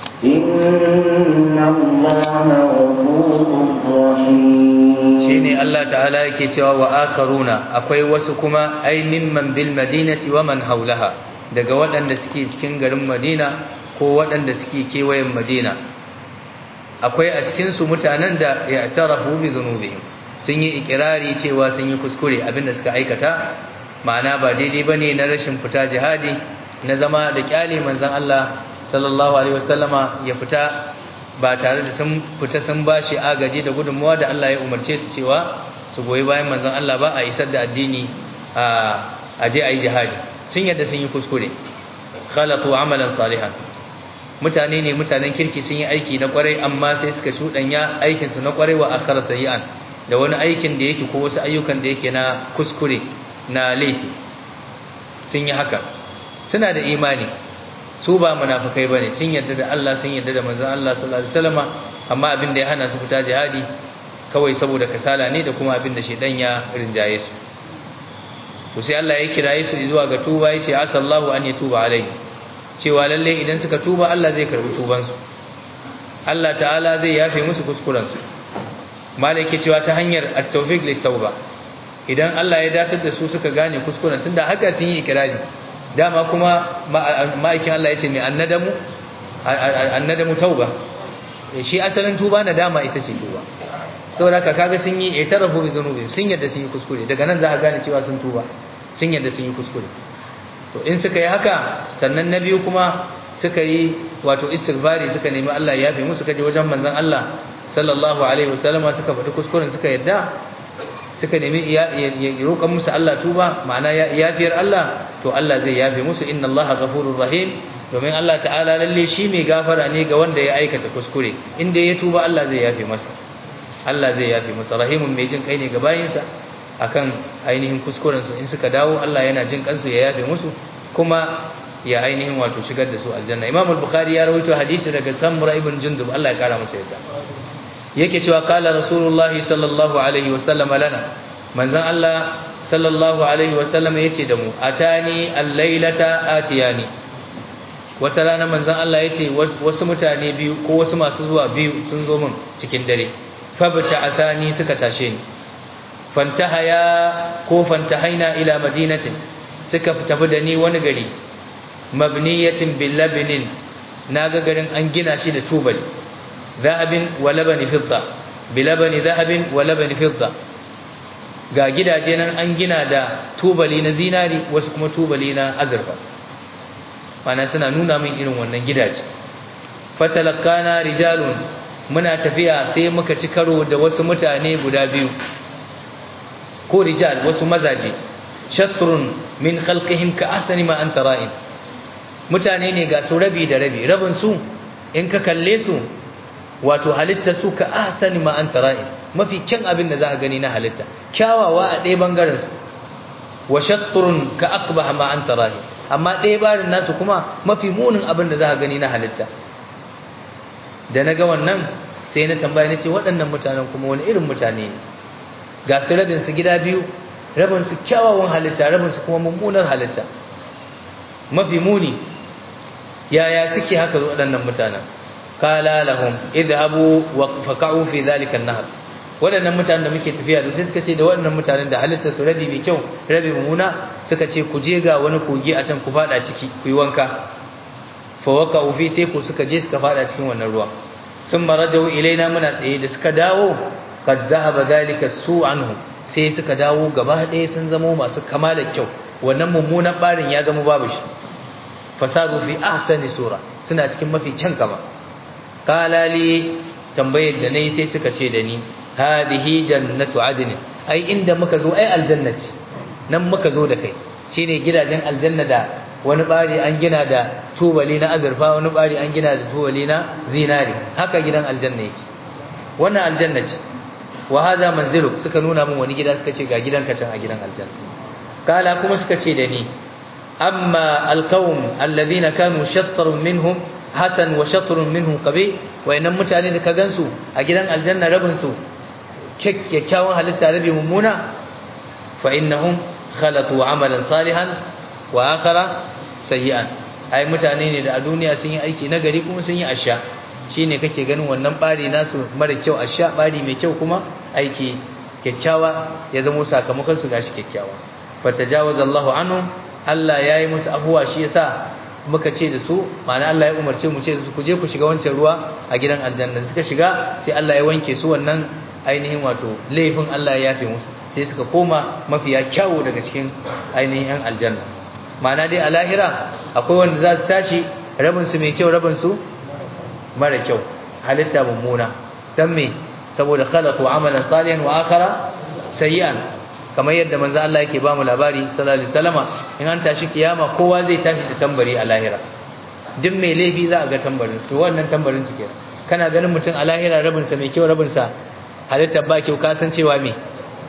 A: إن الله غفور رحيم
B: shine Allah ta'ala yake cewa wa akaruna akwai wasu kuma ai mimman bil madinati wa man haulaha daga waɗanda suke cikin garin Madina ko waɗanda suke kewayen Madina akwai a cikin su mutanen da ya'tarafu bi dhunubihim sun yi ikirari cewa sun yi kuskure abinda suka aikata ma'ana ba daidai bane na rashin fita jihadi na zama da kyale manzon Allah sallallahu alaihi wasallama ya fita ba tare da sun fita sun bashi agaji da gudunmuwa da Allah ya umarce su cewa su goyi bayan manzon Allah ba a isar da addini a je a yi jihadi sun yadda sun yi kuskure khalatu amalan salihan mutane ne mutanen kirki sun yi aiki na kwarai amma sai suka shudanya aikin su na kwarai wa akhara sayi'an da wani aikin da yake ko wasu ayyukan da yake na kuskure na laifi sun yi haka suna da imani su ba munafikai bane sun yadda da Allah sun yadda da manzon Allah sallallahu alaihi wasallam amma abin da ya hana su fita jihadi kawai saboda kasala ne da kuma abin da shedan ya rinjaye su to sai Allah ya kiraye su zuwa ga tuba yace asallahu an yatuba alai cewa lalle idan suka tuba Allah zai karbi tuban su Allah ta'ala zai yafe musu kuskuren su malaki cewa ta hanyar at-tawfiq lit-tauba idan Allah ya datar da su suka gane kuskuren tunda haka sun yi ikrari dama kuma ma'aikin Allah ya ce mai annadamu annadamu tauba shi asalin tuba na dama ita ce tuba saboda haka kaga sun yi itarafu bi dhunubi sun yadda sun yi kuskure daga nan za a gane cewa sun tuba sun yadda sun yi kuskure to in suka yi haka sannan na biyu kuma suka yi wato istighfari suka nemi Allah ya yafe musu kaje wajen manzon Allah sallallahu alaihi wasallama suka faɗi kuskuren suka yadda suka nemi ya roƙan musu Allah tuba ma'ana yafiyar Allah to Allah zai yafe musu inna Allaha ghafurur rahim domin Allah ta'ala lalle shi mai gafara ne ga wanda ya aikata kuskure inda ya tuba Allah zai yafe masa Allah zai yafe masa rahimun mai jin kai ne ga bayinsa akan ainihin kuskuren su in suka dawo Allah yana jin kansu ya yafe musu kuma ya ainihin wato shigar da su aljanna Imam al-Bukhari ya rawaito hadisi daga Samura ibn Jundub Allah ya kara masa yadda yake cewa kala rasulullahi sallallahu alaihi wasallam lana manzon Allah sallallahu alaihi wasallam yace da mu atani al-lailata atiyani wata rana manzon Allah yace wasu mutane biyu ko wasu masu zuwa biyu sun zo min cikin dare fabta atani suka tashe ni fantahaya ko fantahaina ila madinatin suka tafi da ni wani gari mabniyatin bil labnin naga garin an gina shi da tubali ذهب ولبن فضة بلبن ذهب ولبن فضة ga gidaje nan an gina da tubali na zinari wasu kuma tubali na azurfa mana suna nuna min irin wannan gidaje fatalakana rijalun muna tafiya sai muka ci karo da wasu mutane guda biyu ko rijal wasu mazaje shatrun min khalqihim ka ahsani ma anta ra'in mutane ne ga su rabi da rabi rabin su in ka kalle su wato halitta su ka ahsani ma anta ra'in mafi kyan abin da za ka gani na halitta kyawawa a ɗaya bangaren su wa shatrun ka aqbah ma anta ra'in amma ɗaya barin nasu kuma mafi munin abin da za ka gani na halitta da na ga wannan sai na tambaya na ce waɗannan mutanen kuma wani irin mutane ne ga su rabin su gida biyu rabin su kyawawan halitta rabin su kuma mummunar halitta mafi muni yaya suke haka waɗannan mutanen qala lahum idhabu wa faqa'u fi dhalika an-nahr waɗannan mutanen da muke tafiya da sai suka ce da waɗannan mutanen da halitta su rabi mai kyau rabi mummuna suka ce ku je ga wani kogi a can ku fada ciki ku yi wanka fa waqa'u fi teku suka je suka fada cikin wannan ruwa sun marajau ilaina muna tsaye da suka dawo qad dhahaba dhalika su anhum sai suka dawo gaba ɗaya sun zama masu kamalar kyau wannan mummunan barin ya zama babu shi fasaru fi ahsani sura suna cikin mafi kyan kama qala li tambayar da nayi sai suka ce da ni hadhihi jannatu adn ai inda muka zo ai aljanna ce nan muka zo da kai shine gidajen aljanna da wani bari an gina da tubali na azurfa wani bari an gina da tubali na zinari haka gidan aljanna yake wannan aljanna ce wa hada manziluk suka nuna min wani gida suka ce ga gidanka can a gidan aljanna kala kuma suka ce da ni amma alqawm alladhina kanu shattrun minhum hasan wa shatrun minhum qabi wa innan mutane da ka gansu a gidan aljanna rabin su kyakkyawan halitta rabi mummuna fa innahum khalatu amalan salihan wa akhara sayyi'an ai mutane ne da a duniya sun yi aiki nagari kuma sun yi asha shine kake ganin wannan bari nasu mara kyau asha bari mai kyau kuma aiki kyakkyawa ya zama sakamakon su gashi kyakkyawa fatajawaza Allahu anhum Allah yayi musu afuwa shi yasa muka ce da su ma'ana Allah ya umarce mu ce da su ku je ku shiga wancan ruwa a gidan aljanna suka shiga sai Allah ya wanke su wannan ainihin wato laifin Allah ya yafe musu sai suka koma mafiya kyawu daga cikin ainihin yan aljanna ma'ana dai a lahira akwai wanda za su tashi rabin su mai kyau rabin su mara kyau halitta mummuna dan me saboda khalaqu amalan salihan wa akhara sayyi'an kamar yadda manzo Allah yake ba mu labari sallallahu alaihi wasallama in an tashi kiyama kowa zai tashi da tambari a lahira duk mai laifi za a ga tambarin to wannan tambarin su kenan kana ganin mutum a lahira rabin sa mai kyau rabin sa halitta ba kyau ka san cewa me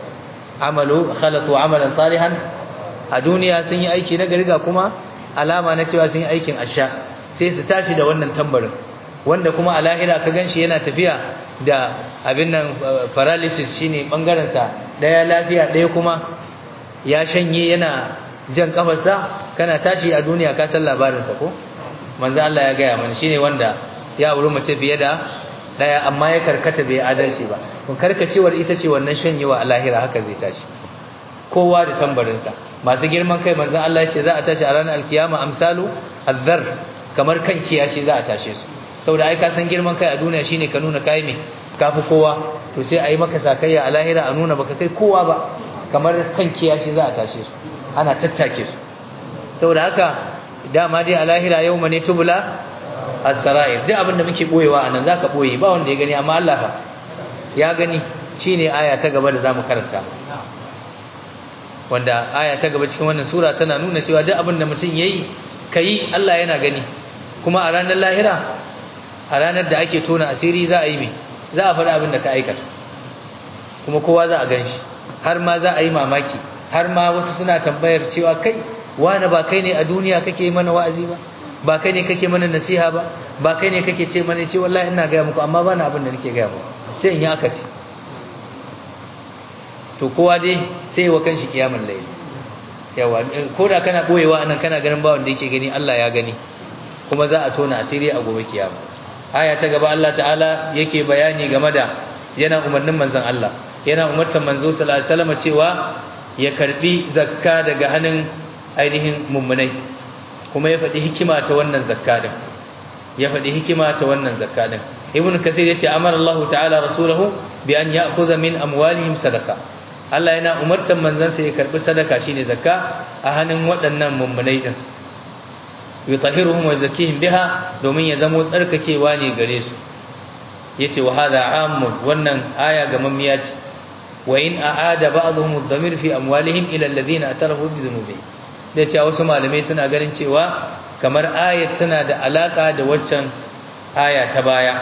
B: amalu khalaqu amalan salihan a duniya sun yi aiki na gari ga kuma alama na cewa sun yi aikin asha sai su tashi da wannan tambarin wanda kuma a lahira ka ganshi yana tafiya da abin nan paralysis shine bangaren sa daya lafiya daya kuma ya shanye yana jan kafarsa kana tashi a duniya ka san labarin sa ko manzo Allah ya gaya mana shine wanda ya wuri mace fiye da daya amma ya karkata bai adalci ba kun karkacewar ita ce wannan shanyewa a lahira haka zai tashi kowa da tambarin sa masu girman kai manzo Allah ya ce za a tashi a ranar alkiyama amsalu azzar kamar kan kiyashi za a tashe su saboda ai ka san girman kai a duniya shine ka nuna kai me kafi kowa to sai ayi maka sakayya a lahira a nuna baka kai kowa ba kamar kan kiyashi za a tashe su ana tattake su saboda haka dama dai a lahira yau ne tubula as-sara'ir duk abin da muke boyewa anan zaka boye ba wanda ya gani amma Allah fa ya gani shine aya ta gaba da zamu karanta wanda aya ta gaba cikin wannan sura tana nuna cewa duk abin da mutum yayi kai Allah yana gani kuma a ranar lahira a ranar da ake tona asiri za a yi mai za a faɗi abin da ka aikata kuma kowa za a gan shi har ma za a yi mamaki har ma wasu suna tambayar cewa kai wani ba kai ne a duniya kake mana wa'azi ba ba kai ne kake mana nasiha ba ba kai ne kake ce mana ce wallahi ina gaya muku amma ba na abin da nake gaya muku sai in yi akasi to kowa dai sai wa kanshi kiyamul layl yawa ko da kana boyewa anan kana ganin ba wanda yake gani Allah ya gani kuma za a tona asiri a gobe kiyama aya ta gaba Allah ta'ala yake bayani game da yana umarnin manzon Allah yana umartar manzo sallallahu alaihi wasallam cewa ya karbi zakka daga hannun ainihin mummunai kuma ya faɗi hikima ta wannan zakka din ya faɗi hikima ta wannan zakka din ibnu kathir yace amara Allah ta'ala rasulahu bi an ya'khudha min amwalihim sadaqa Allah yana umartar manzansa ya karbi sadaka shine zakka a hannun waɗannan mummunai din yutahhiruhum wa yuzakkihim biha domin ya zamo tsarkakewa ne gare su yace wa hada ammun wannan aya ga mamiya ce wa in aada ba'dhum ad-damir fi amwalihim ila alladhina atarafu bi dhunubihim da cewa wasu malamai suna ganin cewa kamar ayat tana da alaka da waccan aya ta baya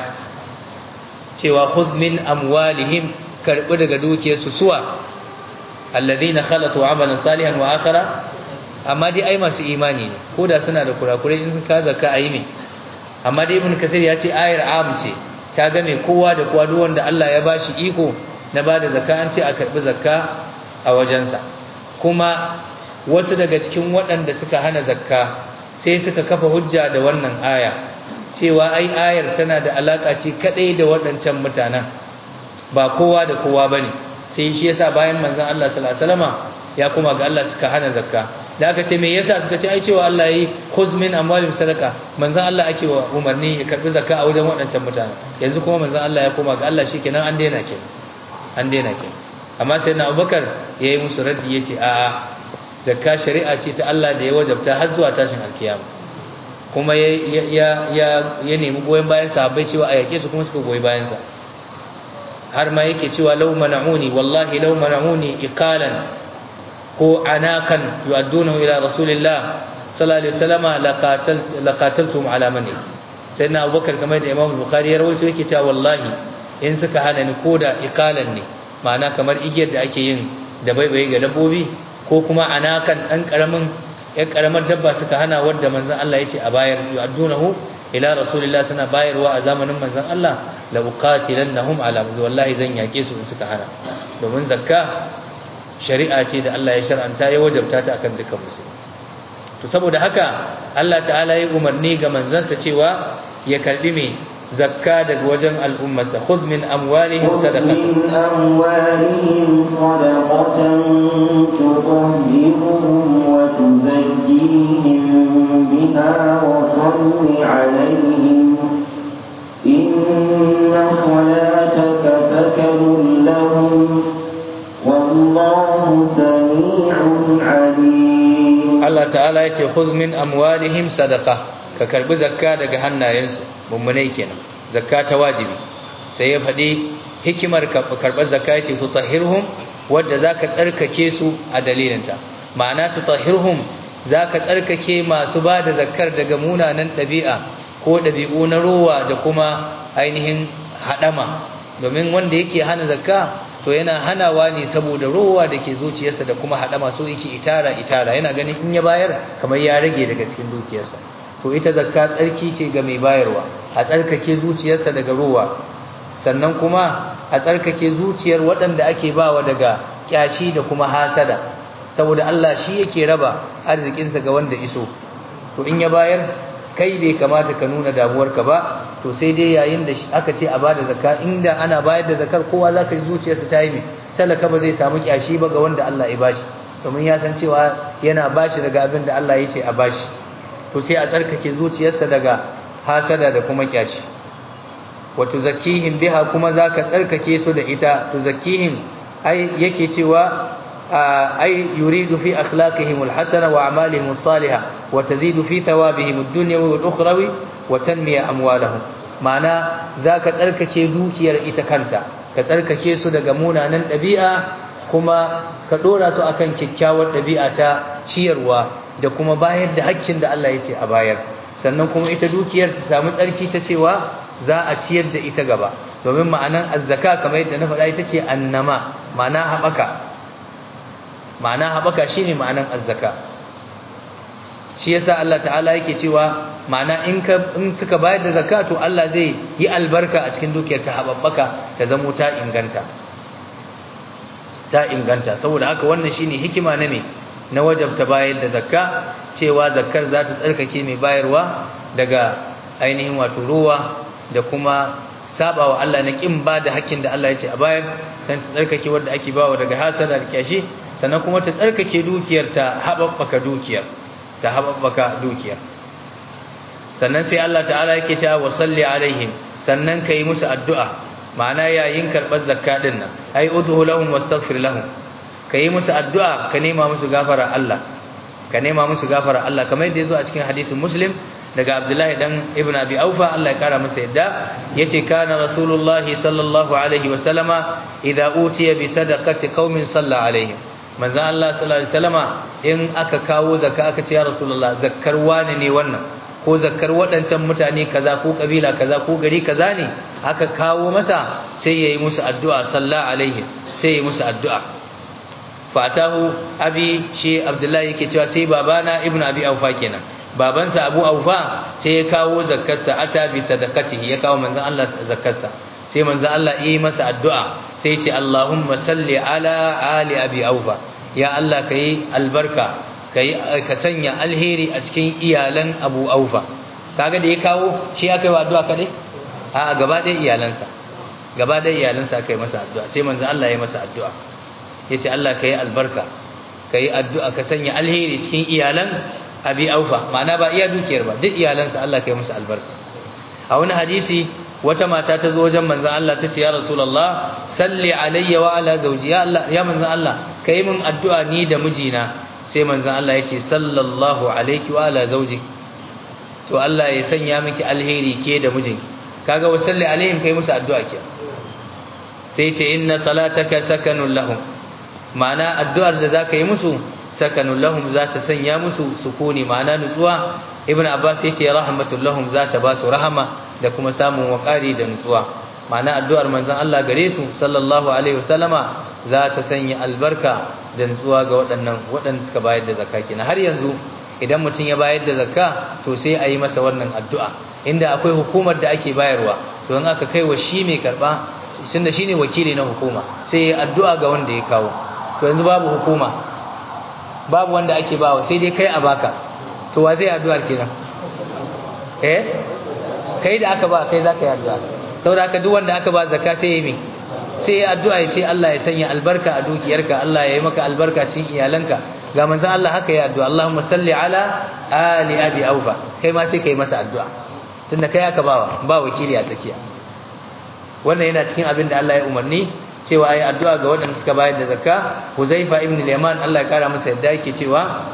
B: cewa khudh min amwalihim karbi daga dukiyarsu suwa alladhina khalatu amalan salihan wa akhara amma dai ai masu imani ne ko da suna da kurakurai in sun ka zakka ayi ne amma dai ibn kathir ya ce ayar am ce ta ga mai kowa da kowa duk wanda Allah ya bashi iko na bada zakka an ce a karbi zakka a wajensa kuma wasu daga cikin waɗanda suka hana zakka sai suka kafa hujja da wannan aya cewa ai ayar tana da alaka ce kadai da waɗancan mutanen ba kowa da kowa bane sai shi yasa bayan manzon Allah sallallahu alaihi wasallama ya kuma ga Allah suka hana zakka da aka ce me yasa suka ce ai cewa Allah yi khuz min amwalihim sadaqa manzon Allah ake wa umarni ya karbi zakka a wajen waɗancan mutane yanzu kuma manzon Allah ya koma ga Allah shikenan an daina kenan an daina kenan amma sai na Abubakar yayi musu raddi yace a'a zakka shari'a ce ta Allah da ya wajabta har zuwa tashin alkiyama kuma ya ya ya ya nemi goyen bayan sahabbai cewa a yake su kuma suka goyi bayan sa har ma yake cewa law mana'uni wallahi law mana'uni iqalan ko anakan yu'addunahu ila rasulillah sallallahu alaihi wasallam laqatal laqataltum ala mani sayyidina abubakar kamar da imam bukhari ya rawaito yake cewa wallahi in suka hana ni koda iqalan ne ma'ana kamar igiyar da ake yin da baibaye ga dabbobi ko kuma anakan dan karamin ya karamar dabba suka hana wanda manzon Allah yace a bayar yu'addunahu ila rasulillah suna bayarwa a zamanin manzon Allah la uqatilannahum ala wallahi zan yake su in suka hana domin zakka shari'a ce da Allah ya shar'anta ya wajabta ta akan dukkan musulmi to saboda haka Allah ta'ala ya umarni ga manzansa cewa ya karbi me zakka daga wajen al'ummarsa khudh min amwalihim sadaqatan
A: min amwalihim sadaqatan tutahhiruhum wa tuzakkihim biha wa salli alaihim inna salataka sakanun lahum والله سميع عليم
B: Allah ta'ala ya ce khudh min amwalihim sadaqa ka karbi zakka daga hannayensu mummunai kenan zakka ta wajibi sai ya faɗi hikimar karɓar zakka ya ce tutahhirhum wadda zaka tsarkake su a dalilinta ma'ana tutahhirhum zaka tsarkake masu ba da zakkar daga munanan ɗabi'a ko ɗabi'u na rowa da kuma ainihin haɗama domin wanda yake hana zakka to yana hanawa ne saboda rowa da ke zuciyarsa da kuma haɗama so yake itara itara yana ganin in ya bayar kamar ya rage daga cikin dukiyarsa to ita zakka tsarki ce ga mai bayarwa a tsarkake zuciyarsa daga rowa sannan kuma a tsarkake zuciyar waɗanda ake bawa daga kyashi da kuma hasada saboda Allah shi yake raba arzikinsa ga wanda iso to in ya bayar kai bai kamata ka nuna damuwarka ba to sai dai yayin da aka ce a bada zakka inda ana bayar da zakar kowa zaka ji zuciyarsa ta yi talaka ba zai samu kyashi ba ga wanda Allah ya bashi domin ya san cewa yana bashi daga abin da Allah ya ce a bashi to sai a tsarkake zuciyarsa daga hasada da kuma kyashi wa tuzakkihim biha kuma zaka tsarkake su da ita tuzakkihim ai yake cewa أي يريد في أخلاقهم الحسنة وأعمالهم الصالحة وتزيد في ثوابهم الدنيوي والأخروي وتنمي أموالهم معنى ذاك تركك دوكير إتكنتا كتركك سودة قمونا نن ɗabi'a kuma ka dora su akan kyakkyawar ɗabi'a ta ciyarwa da kuma bayar da haƙƙin da Allah ya ce a bayar sannan kuma ita dukiyar ta samu tsarki ta cewa za a ciyar da ita gaba domin ma'anan azzaka kamar yadda na faɗa ita ce annama ma'ana haɓaka ma'ana haɓaka shine ma'anan azzaka shi yasa Allah ta'ala yake cewa ma'ana in ka in suka bayar da zakka to Allah zai yi albarka a cikin dukiyar ta haɓaka ta zamo ta inganta ta inganta saboda haka wannan shine hikima na me na wajabta bayar da zakka cewa zakkar za ta tsarkake mai bayarwa daga ainihin wato ruwa da kuma sabawa Allah na kin ba da hakkin da Allah ya ce a bayar san ta tsarkake wanda ake bawa daga hasada da kyashi sannan kuma ta tsarkake dukiyar ta haɓaɓɓaka dukiyar ta haɓaɓɓaka dukiyar sannan sai Allah ta'ala yake cewa wa salli alaihim sannan kai musu addu'a ma'ana yayin karɓar zakka din nan ai udhu lahum wastaghfir lahum ka yi musu addu'a ka nema musu gafara Allah ka nema musu gafara Allah kamar yadda ya zo a cikin hadisin muslim daga abdullahi dan ibn abi aufa Allah ya kara masa yadda yace kana rasulullah sallallahu alaihi wa sallama idza utiya bi sadaqati qaumin salla alaihi manzo Allah sallallahu alaihi wasallama in aka kawo zakka aka ce ya rasulullah zakkar wani ne wannan ko zakkar waɗancan mutane kaza ko kabila kaza ko gari kaza ne aka kawo masa sai yayi musu addu'a salla alaihi sai yayi musu addu'a fatahu abi shi abdullahi yake cewa sai babana ibnu abi aufa kenan babansa abu aufa sai ya kawo zakkarsa ata bi sadaqatihi ya kawo manzon Allah zakkarsa sai manzon Allah yi masa addu'a sai ce Allahumma salli ala ali abi aufa ya Allah kai albarka kai ka sanya alheri a cikin iyalan abu aufa kaga da ya kawo shi aka yi addu'a kadai a gaba ɗaya iyalansa gaba ɗaya iyalansa aka yi masa addu'a sai manzon Allah ya masa addu'a yace Allah kai albarka kai addu'a ka sanya alheri cikin iyalan abi aufa ma'ana ba iya dukiyar ba duk iyalansa Allah kai musu albarka a wani hadisi wata mata ta zo wajen manzon Allah ta ce ya rasulullah salli alayya wa ala zawji ya Allah ya manzon Allah kai min addu'a ni da mijina sai manzon Allah ya ce sallallahu alayki wa ala zawji to Allah ya sanya miki alheri ke da mijinki kaga wa salli alaihim kai musu addu'a ke sai ce inna salataka sakanun lahum ma'ana addu'ar da zaka yi musu sakanun lahum za ta sanya musu sukuni ma'ana nutsuwa ibn abbas yace rahmatul lahum za ta ba su rahama da kuma samun wakari da nutsuwa ma'ana addu'ar manzon Allah gare su sallallahu alaihi wasallama za ta sanya albarka da nutsuwa ga waɗannan waɗanda suka bayar da zakka kenan har yanzu idan mutum ya bayar da zakka to sai a yi masa wannan addu'a inda akwai hukumar da ake bayarwa to in aka kai wa shi mai karba tunda shine wakili na hukuma sai ya addu'a ga wanda ya kawo to yanzu babu hukuma babu wanda ake bawa sai dai kai a baka to wa zai addu'ar kenan eh kai da aka ba kai zaka yi addu'a saboda haka duk wanda aka ba zakka sai yi sai ya addu'a ya ce Allah ya sanya albarka a dukiyarka Allah ya yi maka albarka cikin iyalanka ga manzon Allah haka ya addu'a Allahumma salli ala ali abi aufa kai ma sai kai masa addu'a tunda kai aka bawa ba wakili a tsakiya wannan yana cikin abin da Allah ya umarni cewa ayi addu'a ga waɗanda suka bayar da zakka Huzaifa ibn al-Yaman Allah ya kara masa yadda yake cewa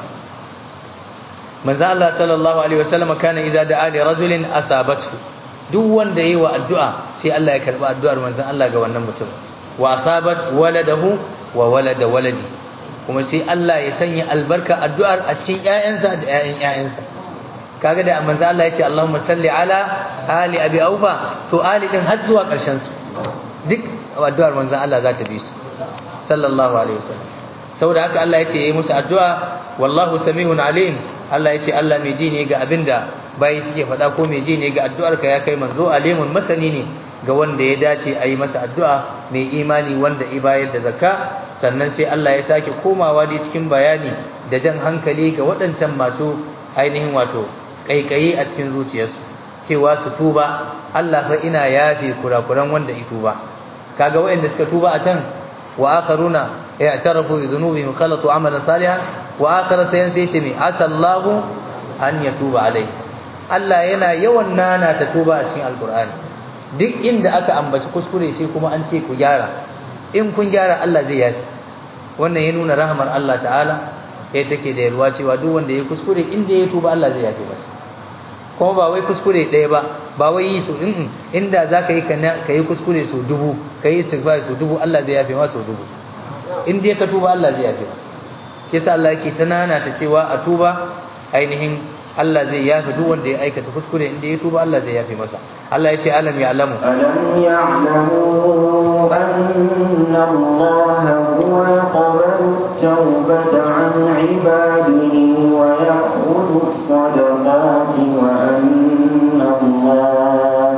B: manzo Allah sallallahu alaihi wasallam kana idza da'a li rajulin asabathu duk wanda yayi wa addu'a sai Allah ya karba addu'ar manzo Allah ga wannan mutum wa asabat waladahu wa walada waladi kuma sai Allah ya sanya albarka addu'ar a cikin ƴaƴansa da ƴaƴan ƴaƴansa kaga da manzo Allah ya ce Allahumma salli ala ali abi aufa to ali din har zuwa ƙarshen su duk addu'ar manzon Allah za ta bi su sallallahu alaihi wasallam saboda haka Allah ya ce yayi musu addu'a wallahu sami'un alim Allah ya ce Allah mai ji ne ga abinda bayi suke faɗa ko mai ji ne ga addu'ar ka ya kai manzo alimun masani ne ga wanda ya dace a yi masa addu'a mai imani wanda i bayar da zakka sannan sai Allah ya sake komawa dai cikin bayani da jan hankali ga waɗancan masu ainihin wato kaikayi a cikin zuciyarsu cewa su tuba Allah fa ina yafe kurakuran wanda i tuba kaga waɗanda suka tuba a can wa akharuna ya'tarafu bi dhunubihim khalatu amalan salihan wa akhara sayan sai ce me asallahu an yatuba alai Allah yana yawan nana ta tuba a cikin alqur'ani duk inda aka ambaci kuskure sai kuma an ce ku gyara in kun gyara Allah zai yafi wannan ya nuna rahmar Allah ta'ala kai take da yalwa cewa duk wanda ya kuskure inda ya tuba Allah zai yafi masa kuma ba wai kuskure ɗaya ba ba wai yi su in inda za ka yi ka yi kuskure su dubu ka yi istighfar su dubu Allah zai yafe ma su dubu in dai ka tuba Allah zai yafe ma kisa Allah yake ta nana ta cewa a tuba ainihin Allah zai yafe duk wanda ya aikata kuskure inda ya tuba Allah zai yafe masa Allah ya ce alam ya alamu
A: ألم يعلموا أن الله هو يقبل التوبة عن عباده ويأخذ الصدقات وأن الله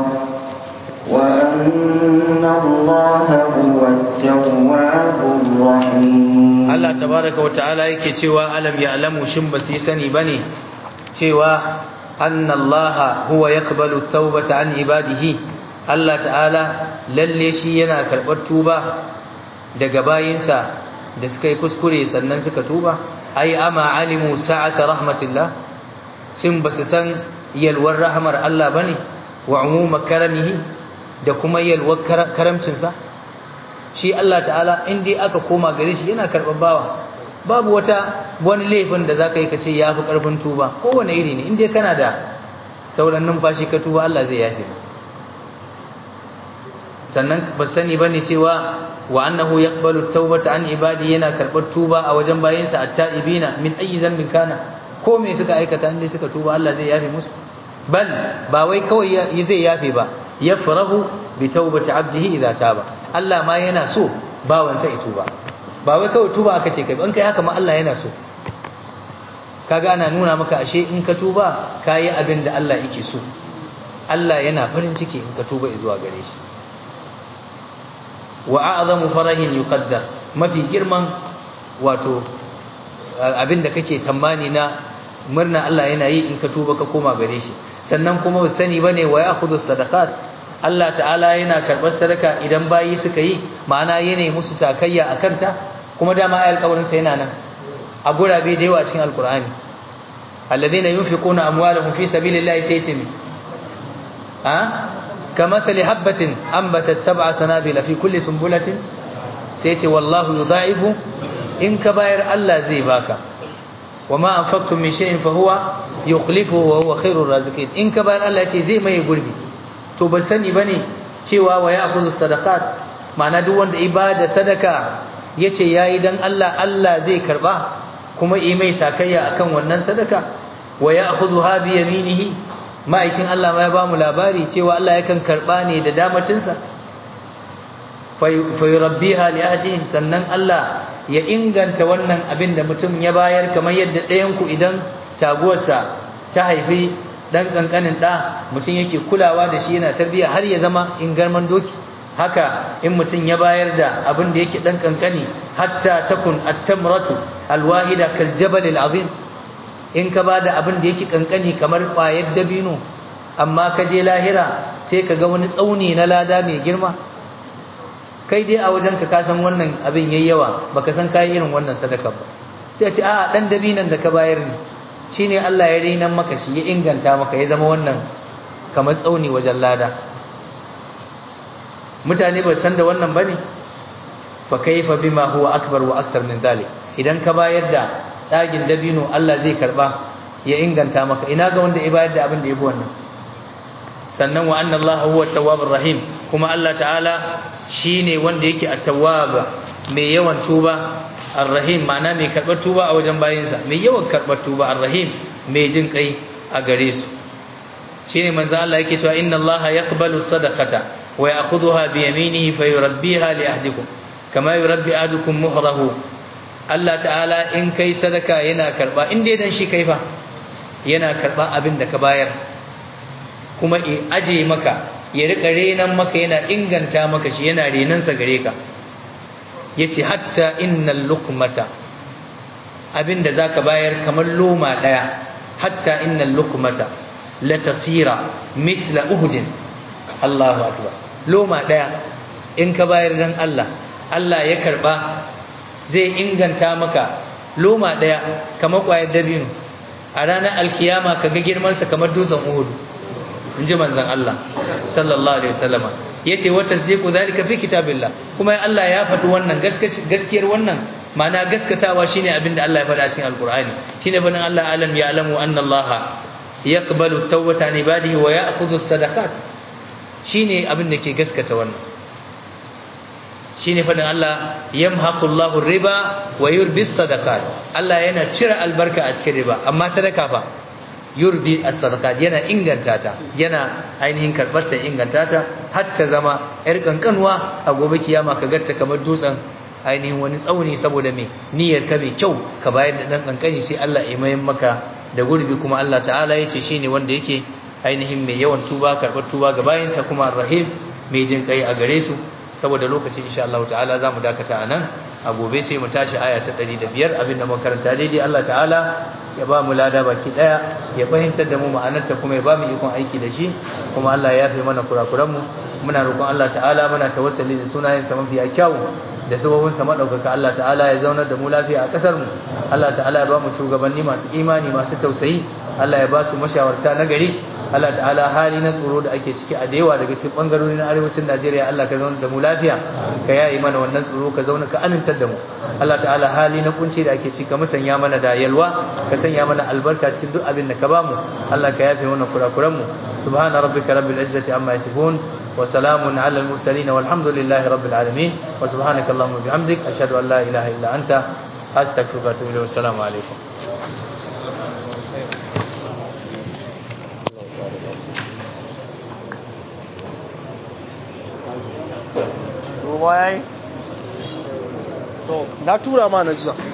A: وأن الله هو التواب الرحيم
B: Allah tabaraka wa ta'ala yake cewa alam ya alamu shin ba su yi sani bane cewa anna Allah huwa yaqbalu tawbata an ibadihi Allah ta'ala lalle shi yana karɓar tuba daga bayinsa da suka yi kuskure sannan suka tuba ai ama alimu sa'ata rahmatillah sun basu san yalwar rahmar Allah bane wa umuma karamihi da kuma yalwar karamcinsa shi Allah ta'ala in dai aka koma gare shi yana karɓar bawa babu wata wani laifin da zaka yi ka ce yafi karfin tuba kowane iri ne in dai kana da sauran numfashi ka tuba Allah zai yafe sannan ba sani bane cewa wa annahu yaqbalu tawbata an ibadi yana karɓar tuba a wajen bayinsa at-ta'ibina min ayyi dhanbin kana ko me suka aikata inda suka tuba Allah zai yafe musu bal ba wai kawai zai yafe ba yafrahu bi tawbati abdihi idza taba Allah ma yana so bawansa ya tuba ba wai kawai tuba aka ce kai in kai haka ma Allah yana so kaga ana nuna maka ashe in ka tuba kayi abin da Allah yake so Allah yana farin ciki in ka tuba zuwa gare shi wa a'zamu farahin yuqaddar mafi girman wato abinda kake tambani na murna Allah yana yi in ka tuba ka koma gare shi sannan kuma ba sani bane wa ya'khudhu sadaqat Allah ta'ala yana karbar sadaka idan bayi suka yi ma'ana yana musu sakayya akan ta kuma dama ayar kawarin sa yana nan a gurabe da yawa cikin alqur'ani alladhina yunfiquna amwalahum fi sabilillahi sai ce ha كمثل حبة أنبتت سبع سنابل في كل سنبلة سيتي والله يضاعف إن كبائر الله زي باكا وما أنفقتم من شيء فهو يخلفه وهو خير الرازقين إن كبائر الله يتي زي ما يقول بي تو بسني بني cewa wa ya'khudhu sadaqat ma'ana duk wanda ibada sadaka yace yayi dan Allah Allah zai karba kuma yi mai sakayya akan wannan sadaka wa ya'khudhu bi yaminihi ma'aikin Allah ma ya ba mu labari cewa Allah yakan karba ne da damacinsa fayurabbiha li ahdihim sannan Allah ya inganta wannan abin da mutum ya bayar kamar yadda ɗayan ku idan taguwarsa ta haifi dan kankanin da mutum yake kulawa da shi yana tarbiya har ya zama ingarman doki haka in mutum ya bayar da abin da yake dan kankani hatta takun at-tamratu al-wahida kal jabal al-azim in ka bada abin da yake kankani kamar ƙwayar dabino amma ka je lahira sai ka ga wani tsauni na lada mai girma kai dai a wajenka ka san wannan abin yayi yawa baka san kai irin wannan sadaka ba sai ce a dan dabinan da ka bayar ne shine Allah ya rinan maka shi ya inganta maka ya zama wannan kamar tsauni wajen lada mutane ba san da wannan bane fa kaifa bima huwa akbar wa aktar min zalik idan ka bayar da tsagin dabino Allah zai karba ya inganta maka ina ga wanda ya bayar da abin da yafi wannan sannan wa anna Allah huwa at-tawwabur rahim kuma Allah ta'ala shine wanda yake at-tawwab mai yawan tuba ar-rahim ma'ana mai karbar tuba a wajen bayinsa mai yawan karbar tuba ar-rahim mai jin kai a gare su shine manzo Allah yake cewa inna Allah yaqbalu sadaqata wa ya'khudhuha bi yaminihi fayurabbiha li ahdikum kama yurabbi ahadukum muhrahu Allah ta'ala in kai sadaka yana karba in dai dan shi kai fa yana karba abin da ka bayar kuma i aje maka ya rika renan maka yana inganta maka shi yana renan sa gare ka yace hatta innal luqmata abinda zaka bayar kamar loma daya hatta innal luqmata la tasira misla uhud Allahu akbar loma daya in ka bayar dan Allah Allah ya karba zai inganta maka loma daya kamar kwayar dabino a ranar alkiyama kaga girman sa kamar dutsen Uhud inji manzon Allah sallallahu alaihi wasallam yace wa tasdiqu zalika fi kitabillah kuma Allah ya faɗi wannan gaskiyar wannan ma'ana gaskatawa shine abinda Allah ya faɗa cikin alqur'ani shine banin Allah alam ya alamu anna Allah yaqbalu tawbata ibadihi wa ya'khudhu as-sadaqat shine abinda ke gaskata wannan shine fadin Allah yamhaqullahu riba wa yurbi sadaqat Allah yana cire albarka a cikin riba amma sadaka fa yurbi as-sadaqat yana inganta ta yana ainihin karbar ta inganta ta har ta zama yar kankanwa a gobe kiyama ka garta kamar dutsen ainihin wani tsauni saboda me niyyar ka mai kyau ka bayar da dan kankani sai Allah ya mayan maka da gurbi kuma Allah ta'ala yace shine wanda yake ainihin mai yawan tuba karbar tuba ga bayinsa kuma rahim mai jin kai a gare su saboda lokacin insha Allah ta'ala zamu dakata anan a gobe sai mu tashi aya ta 105 abinda muka karanta daidai Allah ta'ala ya ba mu lada baki daya ya fahimtar da mu ma'anarta kuma ya ba mu ikon aiki da shi kuma Allah ya yafe mana kurakuran mu muna roƙon Allah ta'ala muna tawassuli da sunayen sa mafi kyawu da sababin sa madaukaka Allah ta'ala ya zaunar da mu lafiya a kasar mu Allah ta'ala ya ba mu shugabanni masu imani masu tausayi Allah ya ba su mashawarta na gari Allah ta'ala hali na tsoro da ake ciki a da yawa daga cikin bangarori na arewacin Najeriya Allah ka zauna da mu lafiya ka yayi mana wannan tsoro ka zauna ka amintar da mu Allah ta'ala hali na kunci da ake ciki ka musanya mana da yalwa ka sanya mana albarka cikin duk abin da ka bamu Allah ka yafe mana kurakuran mu subhana rabbika rabbil izzati amma yasifun wa salamun ala al mursalin walhamdulillahi rabbil alamin wa subhanaka allahumma bihamdik ashhadu an la ilaha illa anta astaghfiruka wa atubu ilayk assalamu alaikum
C: ruwa yayi to na tura ma na jiya